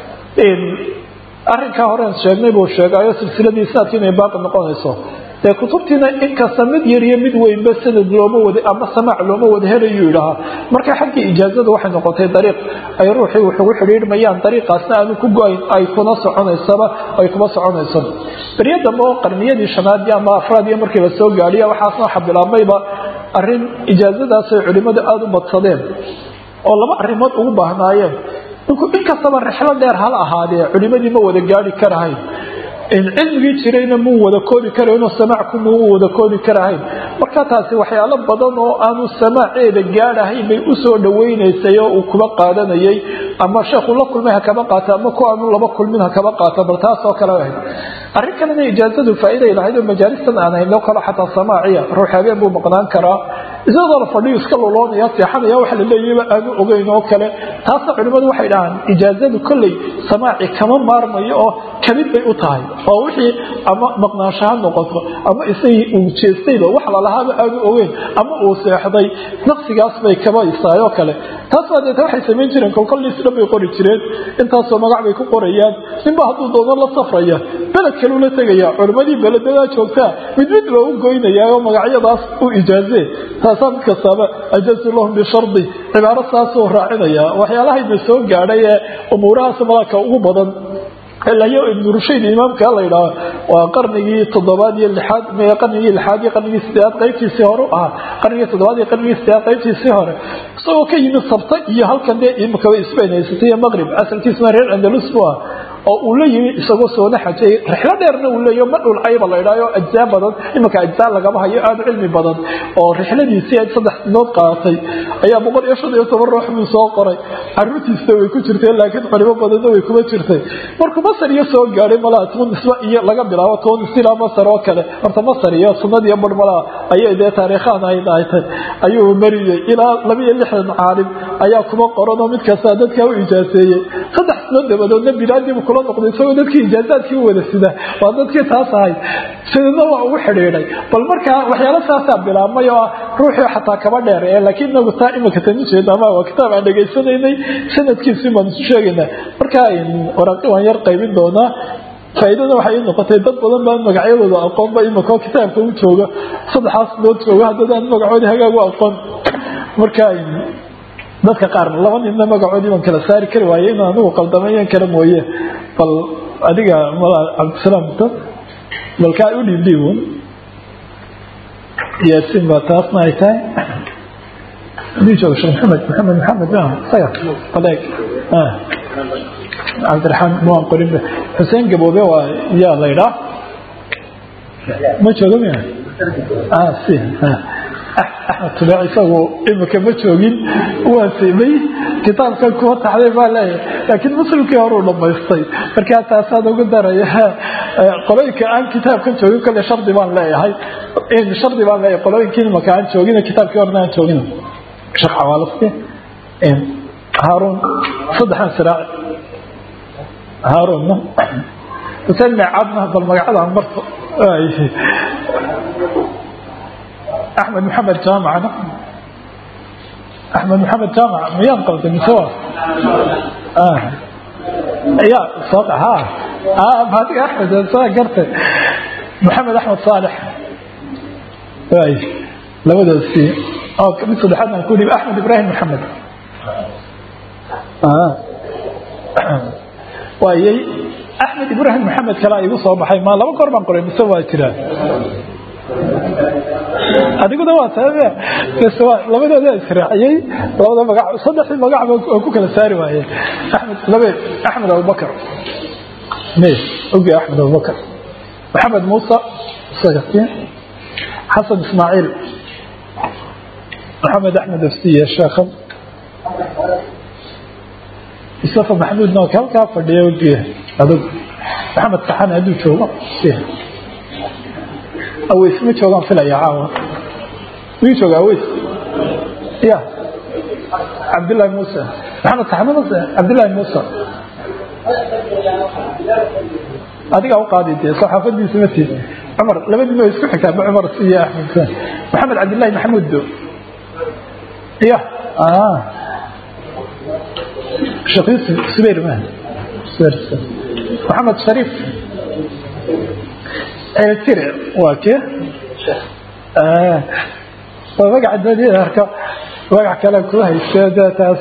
arrinkaa horen sheegnay buu sheegayo silsiladii isnaadka inay baaqi noqonayso dee kutubtiina inkasta mid yar iyo mid weynba sanad looma wada ama samaac looma wada helayuu yidhahaa marka xaggii ijaazada waxay noqotay dariiq ay ruuxii wax ugu xidhiidhmayaan dariiqaasna aanu ku go-ayn ay kuna soconaysaba ay kuma soconayso beryo dambe oo qarniyadii shanaad ama afraad iyo markii lasoo gaadhiya waxaasna waxa bilaabmayba arrin ijaazadaas ay culimmadu aada u badsadeen oo laba arrimood ugu baahnaayeen ninku inkastaba rixlo dheer hala ahaadee culimadii ma wada gaari karahayn cilmigii jirayna muu wada koobi karaynoo samaacu muu wada koobi karahayn marka taasi waxyaalo badan oo aanu samaaceeda gaadhahayn bay usoo dhawaynaysay oo uu kuba qaadanayay ama sheekhu la kulmay ha kaba qaata ama ku aanu laba kulmin ha kaba qaata bal taasoo kale ahayd arrin kalena ijaazadu faa'iiday lahayd oo majaalistan aan hayno kale xataa samaaciya ruux habeen buu maqnaan karaa isagoo la fadhiyo iska loloonaya seexanaya waxa la leeyayba aanu ogeyn oo kale taasna culimmadu waxay dhahaan ijaazadu kolley samaaci kama maarmayo oo kamid bay u tahay oo wixii ama maqnaansho ha noqoto ama isagii uu jeestayba wax lalahaaba aanu ogeyn ama uu seexday naqsigaas bay kaba isaayoo kale taas baa deeta waxay samayn jireen kolkol liis dhan bay qori jireen intaasoo magac bay ku qorayaan ninba hadduu doono la safraya beled kaleu la tegaya culimmadii beledadaa joogtaa mid mid loogu goynayaa oo magacyadaas u ijaazee taasaa mid kastaaba ajazu lahum bishardi cibaaro saasuu raacinaya waxyaalahayna soo gaadhay ee umuurahaas malaka ugu badan ilayo ibnu rushayd imaamka la yidhaaho waa qarnigii toddobaad iyo lixaad qarnigii lixaad iyo qarnigii sideedaad qaybtiisii hore ahaa qarnigii toddobaad iyo qarnigii sideedaad qaybtiisii hore isagoo ka yimid sabta iyo halkan dee imikaba isbayn haysatay iyo maqrib asalkiisuna reer andalus bu ah oo uu la yimi isagoo soona xajay rixlo dheerna uu leeyo ma dhulcayba la idhaayo ajzaa badan iminka ajzaa lagama hayo aada cilmi badan oo rixladiisii ay saddex sinood qaadatay ayaa boqol iyo shan iyo toban ruux buu soo qoray caruurtiisna way ku jirtay laakiin culimo badanna way kuma jirtay markuu masar iyo soo gaadhay malaha tunisba iyo laga bilaabo tunis ilaa masar oo kale horta masar iyo sunnad iyo bar malaha ayay dee taariikhaan ay dhaaytay ayuu mariyey ilaa laba iyo lixdan caalim ayaa kuma qoran oo mid kasta dadkaa u ijaaseeyey saddex sinood dabadoodna bilaadiibu kula noqday isagoo dadkii ijaazaadkii u wada sida waa dadkii taas ahayd sidadna waa ugu xidhiidhay bal markaa waxyaalo saasaa bilaabmay oo ah ruuxii xataa kaba dheer ee laakiin inagu taa imika tan ujeeda ama waa kitaab aan dhegaysanaynay sanadkiisii baan isu sheegaynaa markaa waraaqi waan yar qaybin doonaa faa'iidada waxay ii noqotay dad badan baan magacyadooda aqoonba imika kitaabka u jooga saddexaas dood jooga haddadaan magacoodii hagaag u aqoon marka dadka qaar laba ninna magacoodii baan kala saari kari waaye inaan anigu qaldamayan kara mooye bal adiga mala cabdisalaam bal kaa u dhiibdhiibun yaasin baa taasna ay tahay hadii jooga sheekh maxamed maxamed maxamed isaga baleeg cabdiraxmaan waan qorin xuseen gaboobe waa yaa la idhaa ma jooga miya si axmed tube isagu imika ma joogin waa simay kitaabkan kuwa taxday baa leeyahay laakiin muslimkii horuu dhamaystay markaa taasaan ugu daraya qolooyinka aan kitaabkan joogin kale shardi baan leeyahay shardi baan leeyahay qolooyinkii imika aan joogin kitaabkii horena aan joogin sheekh xawaalasi haaruun saddexan siraac haaruunna xuseen meecadna bal magacadaan marto axmed maxamed jaamacna axmed maxamed jaamac miyaan qalday mise waa ya soo ha adiga axmed saa gartay maxamed axmed saalex waay labadaasi oo mid saddexaad aan ku dhiib axmed ibraahim maxamed waayay axmed ibraahim maxamed kale igu soo baxay ma laba goor baan qoray mise waa jiraa adiguna waa tabe labadooda israaciyey labada magac saddexdii magac waa ku kala saari waaye axmed labe axmed abubakar me oge axmed abubakar maxamed muusa xasan ismaaciil maxamed axmed afsiye sheekhan mustafa maxamuud nook halkaa fadhiya ogiya adug maxamed saxan hadduu joogo aweys ma joogaan filaya caawa miyuu jooga aweys ya cabdillaahi muuse maxamed saxan muse cabdillaahi muuse adigaa u qaadi dee saxaafadiisa ma tiid cumar labadii ma isku xigtaa ma cumar iyo axmed maxamed cabdillahi maxamuud do ya shaqiis subayr ma subayr maxamed shariif tire waa ke waa magaca dadiarka magac kale ku hayste taas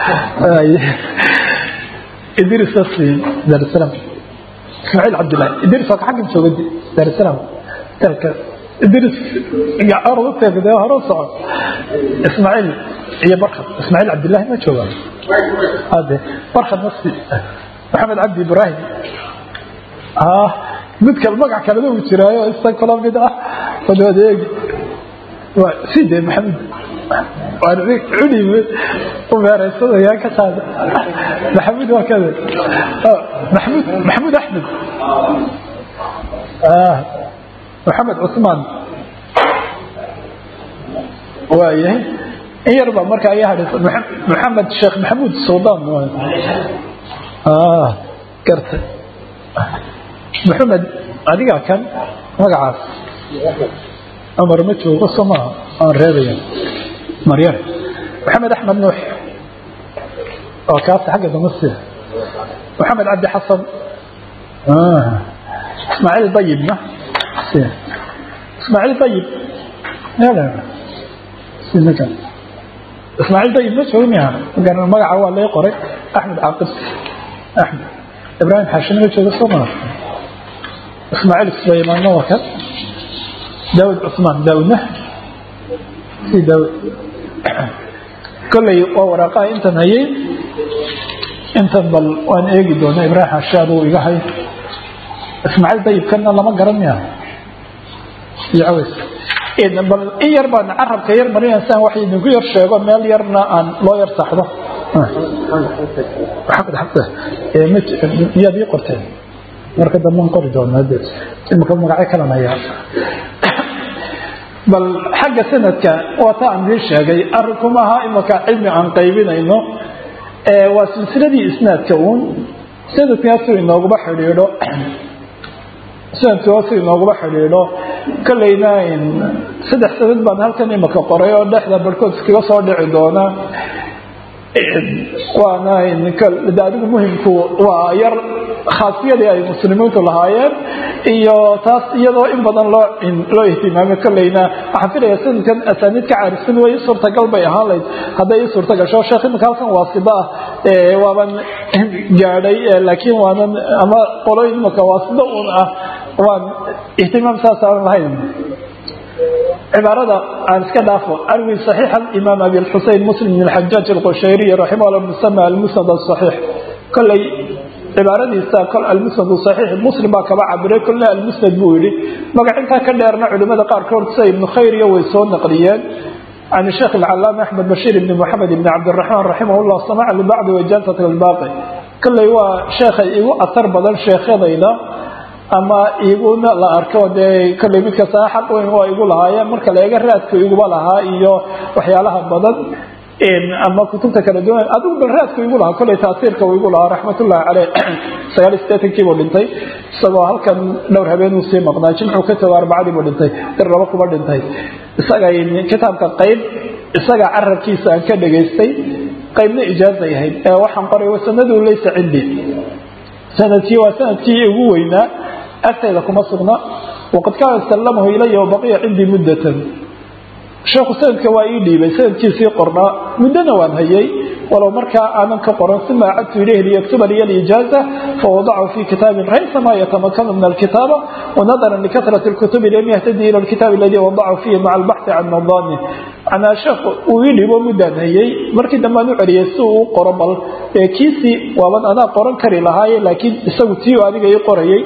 idris asi daarsalaam ismaaciil cabdillahi idris waa ka xaggan jooga daarsalaam dalka idris orutee hore soco ismaaciil iyo barkad ismaaciil cabdillahi ma jooga ade barkad nasi maxamed cabdi ibraahim mid kale magac kalena uu jiraayo isa kula mid ah adeeg side maxamed cuni u meeraysanaya ka qaada maxamuud waa kada maxamuud maxamuud axmed maxamed cusmaan waayahay in yar baa marka ayaa hadhaysa maxamed sheekh maxamuud suldaan garta maxamed adigaa kan magacaas cumar ma joogo soo maaha aan reebaya maryam maxamed axmed nuux oo kaas xagga dambe si maxamed cabdi xasan ismaaciil dayibna ismaaciil dayib ninkan ismaaciil dayib ma joogi miya magaa magaca waa lee qoray axmed caaqib axmed ibraahim xaashina ma jooga soo maa ismaaciil sulaymaanna waa kan daawud cusmaan daawudna si daawud kolley waa waraaqaha intan hayay intan bal waan eegi doona ibraahim xaashi aduu iga hay ismaaciil dayibkanna lama garan miya iyo caways bal in yar baan carabka yar marinaya siaan wax idinku yar sheego meel yarna aan loo yar saxdo miyaad ii qorteen marka dambean qori doonaa imika magacyo kalan hayaa bal xagga sanadka waa ta aan idiin sheegay arinku maaha imika cilmi aan qaybinayno waa silsiladii isnaadka uun sanadkaasuu inooguma xidhiidho sanadkaasu inooguma xidhiidho kolleyna saddex sanad baan halkan imika qoray oo dhexda barhkood iskaga soo dhici doona waana adigu muhimku waa yar khaasiyadii ay muslimiintu lahaayeen iyo taas iyadoo in badan loo loo ihtimaamay kolleyna waxaan filaya sanadkan asaaniid ka caarisan way suurtagal bay ahaan layd hadday i suurta gasho sheekh imika halkan waasida ah waaban gaadhay laakiin waanan ama qoloyin imika waasida un ah waan ihtimaam saas aan lahayn cibaarada aan iska dhaafo arwi صaxiix imaam abi xusein muslim bn xajaaj alqushayriy raximah la musama almusnad aصaxiix koley cibaaradiisa kol almusnad صaxiix muslim baa kaba cabiray kolna almusnad buu yihi magacintaa ka dheerna culimada qaarkood sida ibnu khayriya way soo naqliyeen can sheekh alcalaama axmed bashiir ibni moxamed ibni cabdiraxmaan raximah llah samaca libacdi wajansat albaaqi koley waa sheekhay igu atar badan sheekhyadayda ama iguna la arko dee kolley mid kasta xaq weyn waa igu lahaayeen marka la eega raadku iguba lahaa iyo waxyaalaha badan ama kutubta kala duwan adigu bal raadku igu lahaa kolley taasiirka uu igu lahaa raxmatullahi caleyh sagaal iyo sideetankii buu dhintay isagoo halkan dhowr habeenuu sii maqnaa jimcuu ka tago arbacadii buu dhintay dir laba kuba dhintay isaga kitaabka qayb isaga carabkiisa aan ka dhegaystay qaybna ijaazay ahayd ee waxaan qoray wasanadu laysa cindi sanadkii waa sanadkii ugu weynaa agtayda kuma sugna waqad kaana sallamahu ilaya wabaqiya cindii muddatan sheekhu sanadka waa ii dhiibay sanadkiisii qornaa muddona waan hayay walow markaa aanan ka qoran uma acadtu ilayhi liyaktuba liya alijaaza fawadachu fi kitaabin raysa ma yatamakanu min alkitaaba wanadaran likahrati lkutubi lam yahtadi ila lkitaab aladi wadachu fihi maca albaxthi can nadani macnaa sheekhu uu ii dhiibo muddaan hayay markii dambe aan u celiyay si uu u qoro bal kiisii waaban anaa qoran kari lahaaye laakiin isagu tii aniga ii qorayay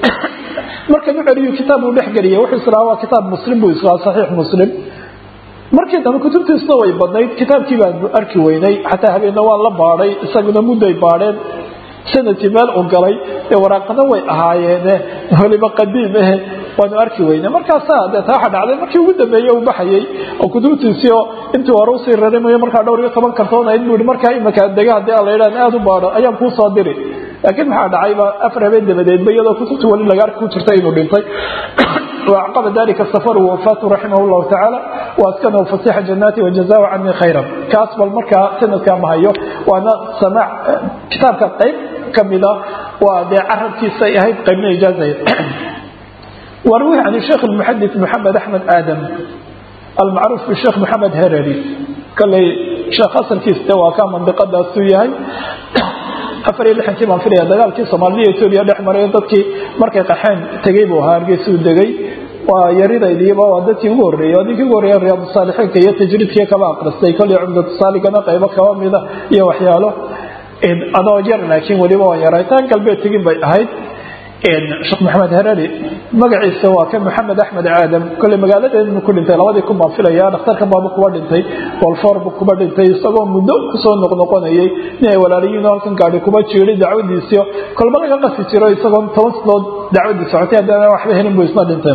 markan u celiyu kitaab uu dhexgeliya wuxuu islahaa waa kitaab muslim buu islahaa saxiix muslim markii dambe kutubtiisuna way badnayd kitaabkii baan arki weynay xataa habeenna waan la baadhay isaguna mudday baadheen sanadkii meel u galay ee waraaqana way ahaayeene waliba qadiim eh waanu arki weynay markaasaa dee taa waxa dhacday markii ugu dambeeye uu baxayay oo kutubtiisii oo intii hore usii rarimayo markaa dhowr iyo toban kartoon ahayd buu markaa imika dega haddii aan la yidhahan aada u baadho ayaan kuu soo diri laakiin maxaa dhacayba afar habeen dabadeedba iyadoo kutubta wali laga arki ku jirta inuu dhintay وأعقب ذلك السفر ووفاته رحمه الله تعالى وأسكنه فسيح جناته وجزاه عني خيرا كاسب المركة سنة كما هيو وأنا سمع كتاب كقيب كمدا ودي عرب في سيهيد قيمنا إجازة وروي عن الشيخ المحدث محمد أحمد آدم المعروف بالشيخ محمد هرري قال لي شيخ أصل في استوى كان منطقة السويهي afar iyo lixankii baan filaya dagaalkii soomaaliya etoobiya dhex maray dadkii markay qaxeen tegey buu ahaa hargeysuu degay waa yaridaydiiba waa dadkii ugu horreeyey waa ninkii ugu horreeya riyaadu saalixiinka iyo tajriidkii kaba aqristay kolley cumdatu saaligana qaybo kaba mida iyo waxyaalo adoo yar laakiin weliba waan yaray taan galbeed tegin bay ahayd sheekh maxamed herari magaciisa waa ka maxamed axmed aadam kolley magaaladeednu ku dhintay labadii kun baan filaya dhakhtarkan baabu kuba dhintay wolforbu kuba dhintay isagoo muddo kusoo noqnoqonayay nin ay walaaliyiin halkan gaadhi kuba jiiday dacwadiisio kolba laga qasi jiro isagoo toban sanood dacwadii socotay haddana waxba helin buu isna dhinteen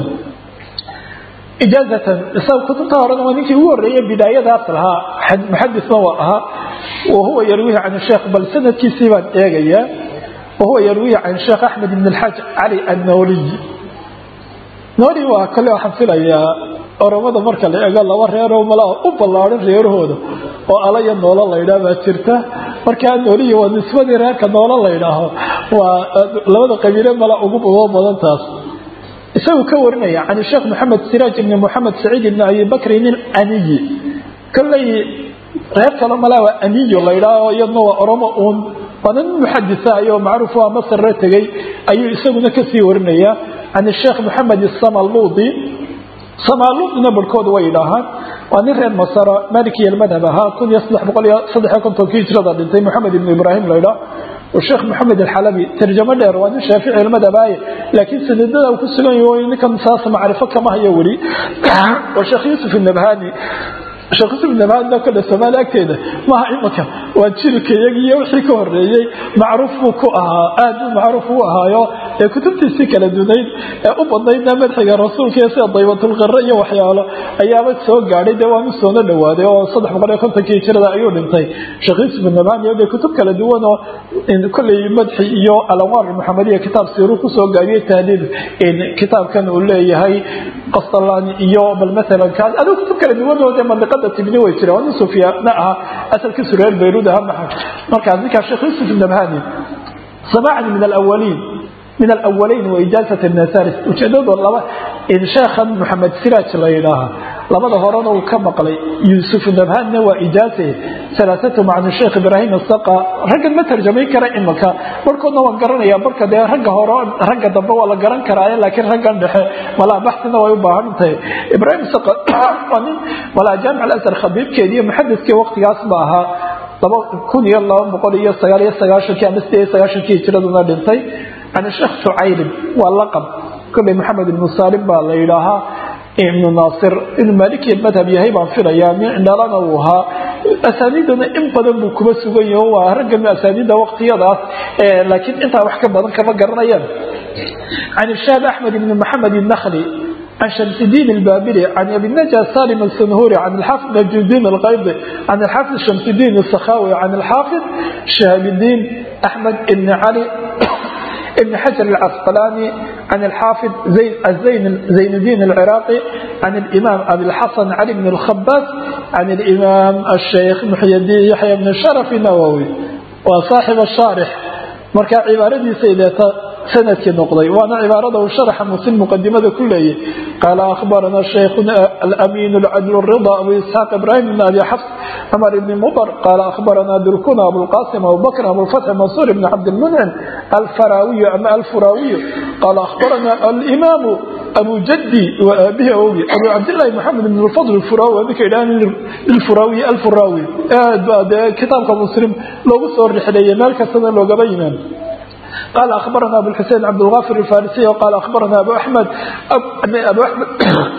ijaazatan isaga kutubta horena waa ninkii ugu horreeyay bidaayadaas lahaa muxadisna waa ahaa wahuwa yarwihi can sheekh bal sanadkiisii baan eegayaa وهو يروي عن شيخ أحمد بن الحاج علي النوري نوري waa kale waxaan filayaa oromada marka la eego laba reeroo malaa u ballaaran reerahooda oo alaya noolo la yidhaah baa jirta markaa nooliyi waa nisbadii reerka noolo la ydhaaho waa labada qabiile mala ugu uga badan taas isagu ka warinaya can sheekh maxamed siraaj ibni moxamed saciid ibni abi bakrin ilaniyi kolley reer kale mala waa aniyo la ydhaaho iyadna waa oromo uun waana nin muxadisa ayoo macruuf waa masarre tegey ayuu isaguna kasii warinaya can sheekh maxamed samaluudi samaluudina barhkooda way idhaahaan waa nin reer masara malikiya madhab ahaa kun iyo saddex boqol iyo saddex iyo kontonkii hijrada dhintay moxamed ibn ibraahim la ydhaa sheekh maxamed alxalabi tarjamo dheer waa nin shaafici madhabaaye laakiin sanadada uu ku sugan yahay ninkan saas macrifo kama hayo weli waa sheekh yuusuf nabhani sheekh yusuf nabhani kole soomaali agteeda maaha imika waa jilka iyagiiyo wixii ka horeeyey macruuf buu ku ahaa aad buu macruuf u ahaayo ee kutubtiisii kala dunayd ee u badnaydna madxiga rasuulka iyo sida daybatulqare iyo waxyaalo ayaaba soo gaadhay dee waanu soona dhawaaday oo saddex boqol iyo kontonkii hijrada ayuu dhintay sheekh yusuf nabhani dee kutub kala duwan oo kolley madxi iyo alanwaar maxamediya kitaab siiruu kusoo gaabiyey tahdiid kitaabkan uu leeyahay qastalani iyo bal maalan kaas adigu kutub kala duwan oo dee mandiqada tibni way jiraan waa nin sufyaana aha asalkiisu reer bayruud aha maxay markaas ninkaa sheekh yusuf nabhani samaacan min alawaliin min alawalayn wa ijaazat nasaris ujeedadu laba sheekhan maxamed siraaj la yidhaaha labada horena uu ka maqlay yuusuf nabhanna waa ijaaze salaasatu macnu sheekh ibraahim asaqa raggan ma tarjamayn kara imika barhkoodna waan garanaya barka dee ragga hore ragga dambe waa la garan karaaye laakiin raggan dhexe malaa baxsina way u baahan tahay ibraahim saqa waa nin malaa jaamic alasar khabiibkeedi iyo muxadiskii waqtigaas ba ahaa laba kun iyo laba boqol iyo sagaal iyo sagaashankii ama sideed iyo sagaashankii hijiraduna dhintay can sheekh shucaylin waa laqab kolley maxamed ibnu saalim baa la yidhaahaa ibnu naasir inuu maaliki madhab yahay baan filayaa mindhalana uu ahaa asaaniidana in badan buu kuba sugan yaho waa raggan asaaniidda waqtiyadaas laakiin intaa wax ka badan kama garanayaan can shaab axmed ibni maxamed الnakli عن شمس الدين البابلي عن ابي النجا سالم السنهوري عن الحافظ نجم الدين الغيضي عن الحافظ شمس الدين السخاوي عن الحافظ شهاب الدين احمد بن علي ابن حجر العسقلاني عن الحافظ زين الزين زين الدين العراقي عن الإمام أبي الحسن علي بن الخباس عن الإمام الشيخ محي الدين يحيى بن الشرف النووي وصاحب الشارح مركا عبارتي سيدة سندك نقضي وانا عبارته شرح مسلم مقدمة كلية قال أخبرنا شيخنا الأمين العدل الرضا أبو إسحاق إبراهيم بن أبي حفص عمر بن مضر قال أخبرنا دركنا أبو القاسم أبو بكر أبو الفتح منصور بن عبد المنعم الفراوي أم الفراوي قال أخبرنا الإمام أبو جدي وأبيه أبي أبو عبد الله محمد بن الفضل الفراوي هذيك الآن الفراوي الفراوي آه كتابك مسلم لو بصور رحلية مالك سنة لو قبينا قال أخبرنا أبو الحسين عبد الغافر الفارسي وقال أخبرنا أبو أحمد أبو أحمد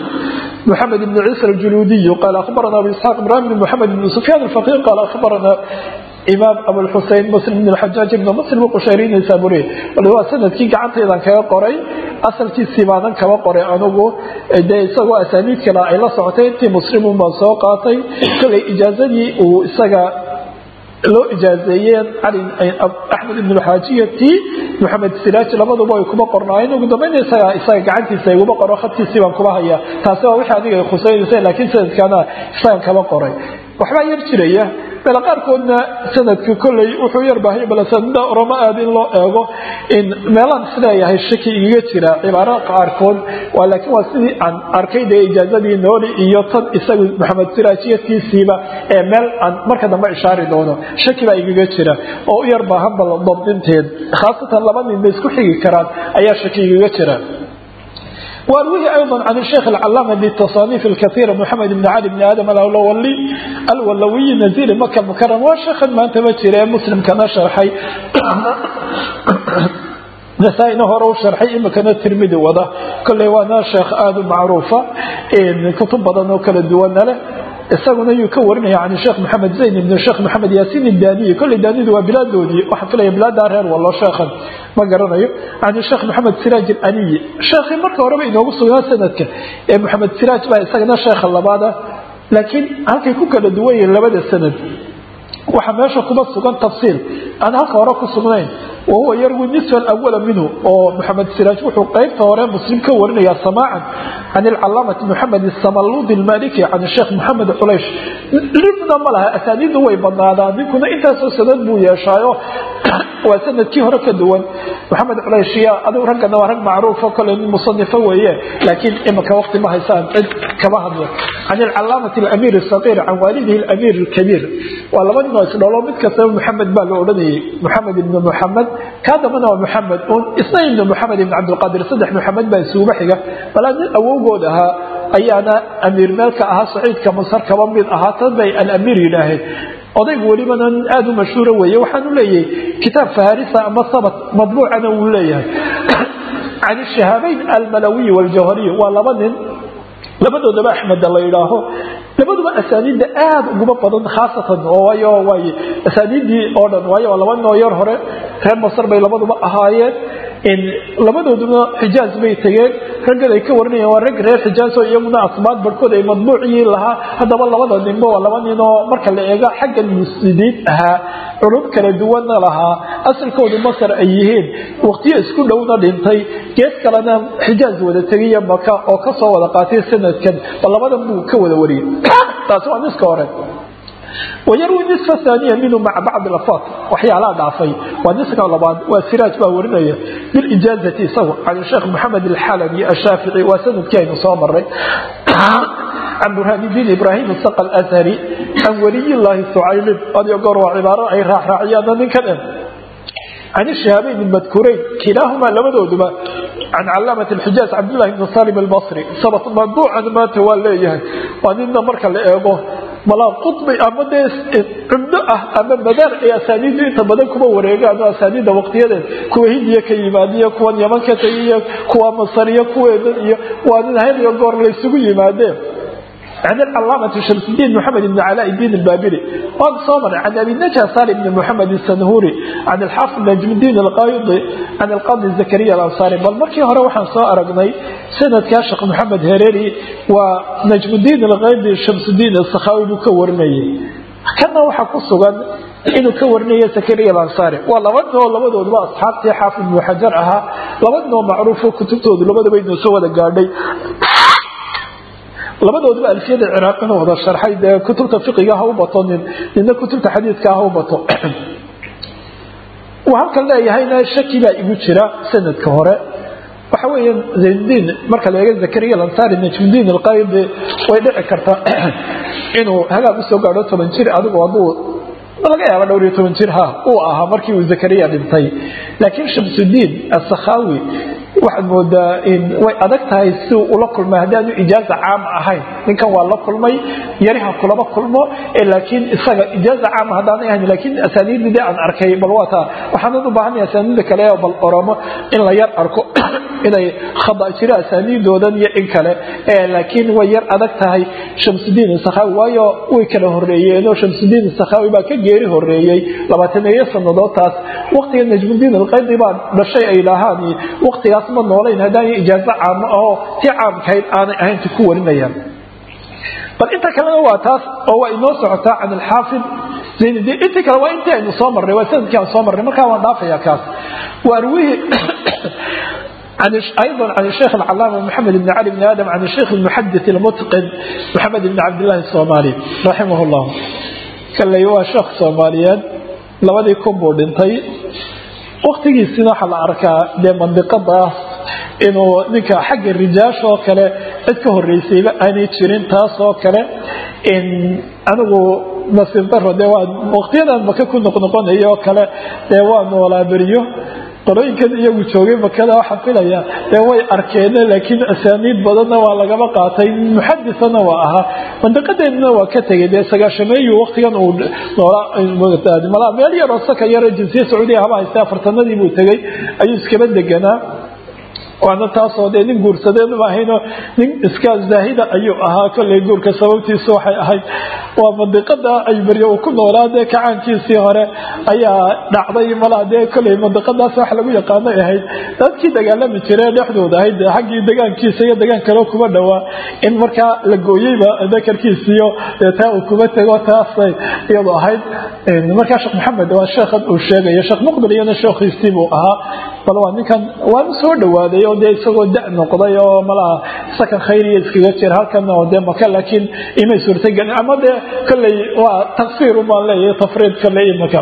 محمد بن عيسى الجلودي قال أخبرنا أبو إسحاق إبراهيم بن محمد بن سفيان الفقيه قال أخبرنا إمام أبو الحسين مسلم بن الحجاج بن مسلم القشيري السابوري واللي هو سند كي قعدت إذا كما قري أصل كي سيمانا كما قري أنه ده يسوى أسانيد كلا إلا سعتين تي مسلم من سوقاتي كل إجازتي وإساقا loo ijaazeeyeen cali axmed ibn xaajiyati maxamed siraaj labaduba ay kuma qornaayeen ugu dambeyn isaga isaga gacantiisa iguma qoro khadkiisii baan kuma hayaa taasi waa wixii adiga ay khuseynaysa laakiin sanadkaana isagan kama qoray waxbaa yar jiraya meela qaarkoodna sanadka kolley wuxuu yar baahaya balasanida oromo aad in loo eego in meelaan isleeyahay shaki igaga jira cibaarada qaarkood waa laakiin waa sidii aan arkay dee ijaazadii nooli iyo tan isagu maxamed siraajiyadkiisiiba ee meel aan marka dambe ishaari doono shaki baa igaga jira oo u yar baahan bal dabdinteed khaasatan laba nin bay isku xigi karaan ayaa shaki igaga jira وأرويه أيضا عن الشيخ العلامة بالتصانيف الكثيرة محمد بن علي بن آدم الأولوي الولوي نزيل مكة المكرمة وشيخ ما أنت بتشير مسلم كما شرحي نسائنا هو شرحي إما كان الترمذي وضع كل وانا شيخ آدم معروفة إن كتب بدن وكل الدوان له isaguna yuu ka warinaya can sheekh maxamed zayn ibn sheekh maxamed yaasiin idaniyi kolley daanidu waa bilaadoodii waxaan filaya bilaadaa reer wallo sheekhan ma garanayo can sheekh maxamed siraaj aniyi sheekhii marka horeba inoogu sugnaa sanadka ee maxamed siraaj baa isagana sheekha labaada laakiin halkay ku kala duwan yihiin labada sanad waxaa meesha kuma sugan tafsiil aan halka hore ku sugnayn wahuwa yarwi nisfa alawala minhu oo maxamed siraaj wuxuu qeybta hore muslim ka warinaya samaacan can alcalaamati maxamed samaludi almaliki can sheekh maxamed culaysh libna ma laha asaaniiddu way badnaadaan ninkuna intaasoo sanad buu yeeshaayo waa sanadkii hore ka duwan maxamed culayshiya adigu raggana waa rag macruufo kole nin musanifo weeye laakiin imika waqti ma haysaan cid kama hadlo can alcalaamati alamiir asaqiir can waalidihi alamiir alkabiir waa laba nin oo isdholo mid kastaba maxamed baa la odhanayay maxamed ibni muxamed kaa dambana waa maxamed un isna ibni moxamed ibni cabdilqaadir saddex maxamed baa isuuba xiga balaa nin awowgood ahaa ayaana amiir meelka ahaa saciidka masar kaba mid ahaa tan bay alamiir yidhaaheen odaygu welibana nin aada u mashhuura weeye waxaanu leeyahay kitaab faharisa ama sabat madbuucana wuu leeyahay can ishahaabeyn almalawiyi waljawhariy waa laba nin labadoodaba axmeda la yidhaaho labaduba asaaniidda aada uguma badan khaasatan oo waayo waay asaaniiddii oo dhan waayo waa laba nin oo yar hore reer masar bay labaduba ahaayeen labadooduna xijaaz bay tegeen raggan ay ka warinayaan waa rag reer xijaaz oo iyaguna asbaad barhkood ay madbuuciyii lahaa haddaba labada ninba waa laba nin oo marka la eega xaggan muslidiin ahaa culum kala duwanna lahaa asalkoodu masar ay yihiin waqtiyo isku dhowna dhintay gees kalena xijaaz wada tegiya maka oo kasoo wada qaatay sanadkan bal labadan buu ka wada wariyey taasi waa niska hore wayarwi nisfa aaniya minhu maca bacdi lafaat waxyaalaha dhaafay waa niska labaad waa siraaj baa warinaya bilijaazati isagu can sheekh maxamed alxalabi ashaafici waa sanadkii aynu soo maray can burhaanidiin ibraahim saqa alashari can waliyillaahi sucaylin adiyo goor waa cibaaro ay raacraaciyaana ninkan can ishihaabeyn madkureyn kilaahumaa labadooduba can calaamat alxijaaz cabdillahi bni salim albasri sabat madbuucan maanta waa leeyahay waa nina marka la eego malaa qudbi ama dee cumdo ah ama madaar ay asaaniiddu inta badan kuma wareegaan oo asaaniidda waqtiyadeed kuwa hindiya ka yimaadiyo kuwan yaman ka tegiyo kuwa masariyo kuweedan iyo waa nin hayriyo goor laysugu yimaadeen عن العلامة شمس الدين محمد بن علاء الدين البابلي وصامر عن أبي النجا سالم بن محمد السنهوري عن الحافظ نجم الدين القايضي عن القاضي زكريا الأنصاري بل مركي هره وحن سو أرقني سنة كاشق محمد هريري ونجم الدين القايضي شمس الدين السخاوي بكورني كان وحا قصوا inuu ka warinayo sakariya alansaari waa labadoo labadooduba asxaabtii xaafid ibnu xajar ahaa labadnoo macruufo kutubtoodu labadaba inuu soo wada gaadhay labadooduba alfiyada ciraaqina wada sharxay dee kutubta fiqiga ha u bato nin nina kutubta xadiidka ha u bato uu halkan leeyahayna shaki baa igu jira sanadka hore waxa weeye zayndiin marka la eega zakariya alansari najmudiin alqaydi way dhici kartaa inuu hagaag usoo gaadho toban jir adigu hadduu laga yaaba dhowr iyo toban jir ha uu ahaa markii uu zakariya dhintay laakiin shamsudiin asakhawi waxaad moodaa way adag tahay si ula kulmay haddaanu ijaaza caam ahayn ninkan waa la kulmay yariha kulama kulmo laakiin isaga ijaaza caam haddaanay ahayn laakiin asaaniidii aan arkay bal waa taa waxaanan u baahanaya asaaniida kale oo bal oromo in la yar arko inay khada jiro asaaniidoodan iyo in kale laakiin way yar adag tahay shamsudiin sakhawi waayo way kala horeeyeenoo shamsudiin sakhawi baa ka geeri horeeyey labaataneeyo sanadood taas waqtiga najmudiin alqaydi baa dhashay ay dhahaan waqtigaas ma noolayn haddaan ijaazo caamo ahoo tii caamkahayd aanay ahaynta ku warinayaan bal inta kalena waa taas oo waa inoo socotaa can alxaafid zaynudin intii kale waa intii aynu soo marnay waa sanadkii aan soo marnay markaa waan dhaafaya kaas waarwihi أيضا عن الشيخ العلامة محمد بن علي بن آدم عن الشيخ المحدث المتقن محمد بن عبد الله الصومالي رحمه الله كان لي شيخ صوماليان labadii kun buu dhintay waktigiisina waxaa la arkaa dee mandiqadaas inuu ninka xagga rijaash oo kale cid ka horeysayba aanay jirin taas oo kale anigu nasiib daro dee waa waqtiyadan maka ku noqnoqonaya oo kale dee waa noolaa beriyo qolooyinkan iyagu joogay makada waxaa filaya dee way arkeen laakiin asaaniid badanna waa lagaba qaatay muxadisana waa ahaa mandiqadeedna waa ka tegay dee sagaashameeyu waqtigan uu noolaa meel yaroo saka yaro jinsiya sacuudiya haba haystay afartanadii buu tegay ayuu iskaba deganaa waana taasoo dee nin guursadeed ma ahaynoo nin iska zaahida ayuu ahaa kollay guurka sababtiisu waxay ahayd waa mandiqada ay baryo uu ku noolaa dee kacaankiisii hore ayaa dhacday malaa dee kollay mandiqadaas wax lagu yaqaanay ahayd dadkii dagaalami jiree dhexdooda ahayd dee xaggii degaankiisa iyo degaan kaleo kuma dhowaa in markaa la gooyeyba dakarkiisiyo dee taa uu kuma tego taasay iyadu ahayd markaa sheekh maxamed waa sheekhan uu sheegaya sheekh muqbil iyana sheekhiisii buu ahaa bal waa ninkan waanu soo dhawaaday oo dee isagoo da noqday oo malaha sakan khayriya iskaga jira halkan oo dee maka laakiin imay suurtagelin ama dee kolley waa taqsiir umaan leeyahay tafriid kolley imaka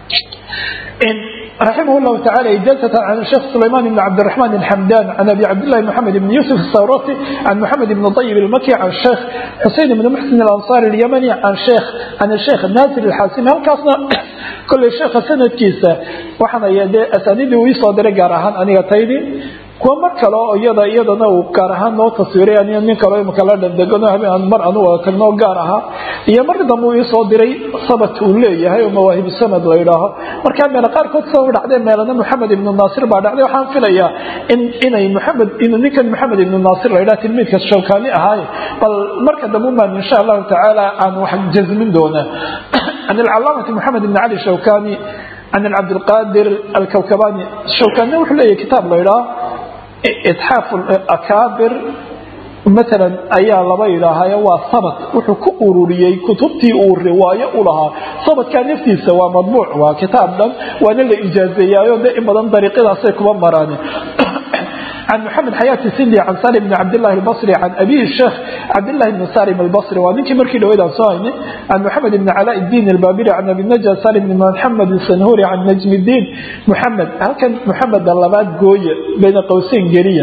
رحمه الله تعالى إجازة عن الشيخ سليمان بن عبد الرحمن الحمدان عن أبي عبد الله محمد بن يوسف الثوراتي عن محمد بن طيب المكي عن الشيخ حسين بن محسن الأنصاري اليمني عن الشيخ عن الشيخ ناصر الحاسمي halkaasna كل sheekha sanadkiisa waxaana asaaniidii uu isoo diray gaar ahaan aniga taydii kuwa mar kale oo iyada iyadana uu gaar ahaan noo taswiiray aniga nin kale imaka la dhandegano habeen mar anu wada tagnoo gaar ahaa iyo mar dambe uu isoo diray sabat uu leeyahay oo mawaahibu sanad la yidhaaho markaa meelo qaarkood soo dhacdee meelana maxamed ibnu naasir baa dhacday waxaan filayaa in inay maxamed in ninkan maxamed ibnu naasir la yidhaha tilmiidka shawkaani ahaaye bal marka dambe baan insha allahu tacaala aan wax jazmin doonaa عن العلامة محمد بن علي الشوكاني عن العبد القادر الكوكباني الشوكاني وحليه كتاب ليلة إتحاف الأكابر مثلا ayaa laba yidhaahayo waa sabad wuxuu ku ururiyey kutubtii uu riwaayo u lahaa sabadkaa naftiisa waa madbuuc waa kitaab dhan waana la ijaazeeyaayo de in badan dariiqadaasay kuma maraan عن محمد حياة السندي عن سالم بن عبد الله البصري عن أبيه الشيخ عبد الله بن سالم البصري ومنك مركي لويدا صايني عن محمد بن علاء الدين البابري عن أبي النجا سالم بن محمد السنهوري عن نجم الدين محمد هل كان محمد اللبات قوية بين قوسين قرية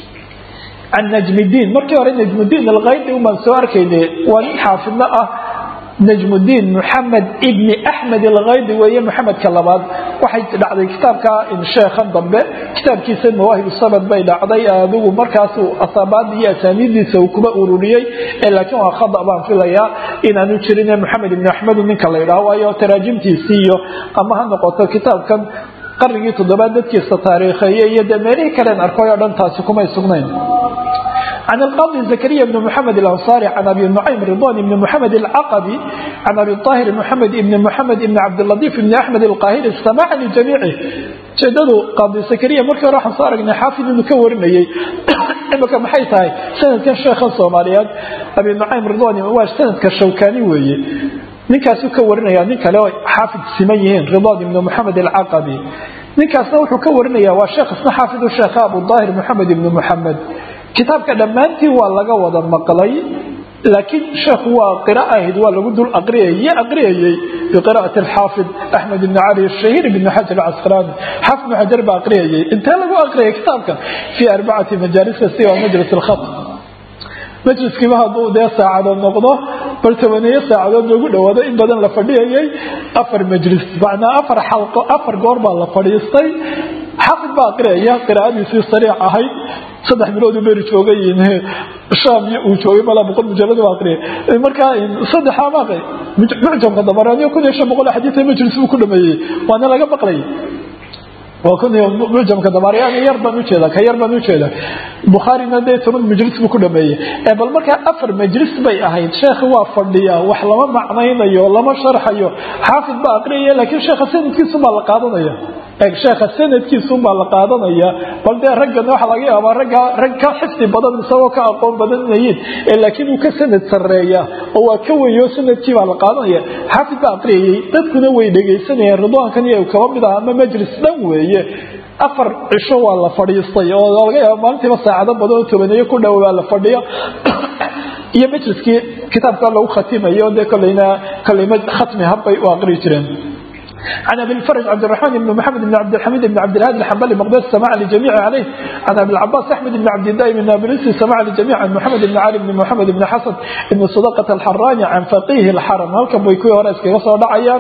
عن نجم الدين مركي ورين نجم الدين الغيب ومن سوار كيدي وان حافظنا أه نجم الدين محمد ابن أحمد الغيدي وهي محمد كلاباد waxay dhacday kitaabka in sheekhan dambe kitaabkiisa mawaahib sabad bay dhacday adigu markaas asaabaad iyo asaaniidiisa uu kuba ururiyey laakiin waa khada baan filayaa inaanu jirin maxamed ibn axmed ninka la yidhaho waayo taraajimtiisii iyo ama ha noqoto kitaabkan qarnigii toddobaad dadkiisa taariikheeye iyo dee meelihii kaleen arkay oo dhan taasi kumay sugnayn عن القاضي زكريا بن محمد الأنصاري عن أبي النعيم رضوان بن محمد العقبي عن أبي الطاهر محمد بن محمد بن عبد اللطيف بن أحمد القاهري استماعا لجميعه جددوا قاضي زكريا مركا راح صار إن حافظ مكور ميي إما maxay tahay sanadkan sheekha Soomaaliyeed Abi Nu'aym Ridwani waa sanadka Shawkani weeye ninkaas uu ka warinaya nin kale oo xaafid siman yihiin Ridwan ibn Muhammad al-Aqabi ninkaasna wuxuu ka warinaya waa sheekh isna xaafid sheekh Abu Dahir Muhammad ibn Muhammad kitaabka dhammaantii waa laga wada maqlay laakiin sheekhu waa qira ahayd waa lagu dul aqriyay aqriyayay biqiraa'ati alxaafid axmed ibn cali الشهير بن حجر العسقلاني حافظ بن حجر baa aqriyayay intee lagu aqriyay kitaabkan في أربعة مجالس siwa majlis الخط majliskiiba hadduu dee saacadood noqdo bal tobaneeyo saacadood loogu dhawaado in badan la fadhiyayay afar majlis macnaa afar xalqo afar goor baa la fadhiistay xafid baa aqriyaya qiraa'adiisii sariic ahayd saddex bilood uu beri joogay shaam iyo uu joogay malaa boqol mujalad baa aqriyay markaa saddexa maaqay mucjamka dabaraaniyo kun iyo shan boqol xadiis majlis buu ku dhameeyey waana laga maqlayay waa kun iyo mucjamka dabaariyaan yar baan ujeeda ka yar baan ujeeda bukhaarina dee toban majlis buu ku dhameeyey ee bal markaa afar majlis bay ahayd sheekhi waa fadhiyaa wax lama macnaynayo lama sharxayo xaafid baa aqriyaya laakiin sheekha sanadkiisu baa la qaadanaya eeg sheekha sanadkiisu baa la qaadanaya bal dee raggana waxa laga yaabaa ragga rag ka xifdi badan isagoo ka aqoon badan inayiin ee laakiin uu ka sanad sarreeya oo waa ka weyo sanadkii baa la qaadanaya xaafid baa aqriyayay dadkuna way dhegaysanayeen ridwaankan iyo kaba mid ah ama majlis dhan weeye afar cisho waa la fadhiistay oo laga yaaba maalintiiba saacado badan oo tobaneeyo ku dhow baa la fadhiyo iyo majliskii kitaabka lagu khatimayo dee kolleyna kolleyma khatmi habbay u aqri jireen عن ابي الفرج عبد الرحمن بن محمد بن عبد الحميد بن عبد الهادي الحنبلي مقدس سماع لجميع عليه عن ابي العباس احمد بن عبد الله بن نابلسي سماع لجميع عن محمد بن علي بن محمد بن حسن بن صدقة الحراني عن فقيه الحرم هل كان بيكوي ورئيس كي وصل دعيان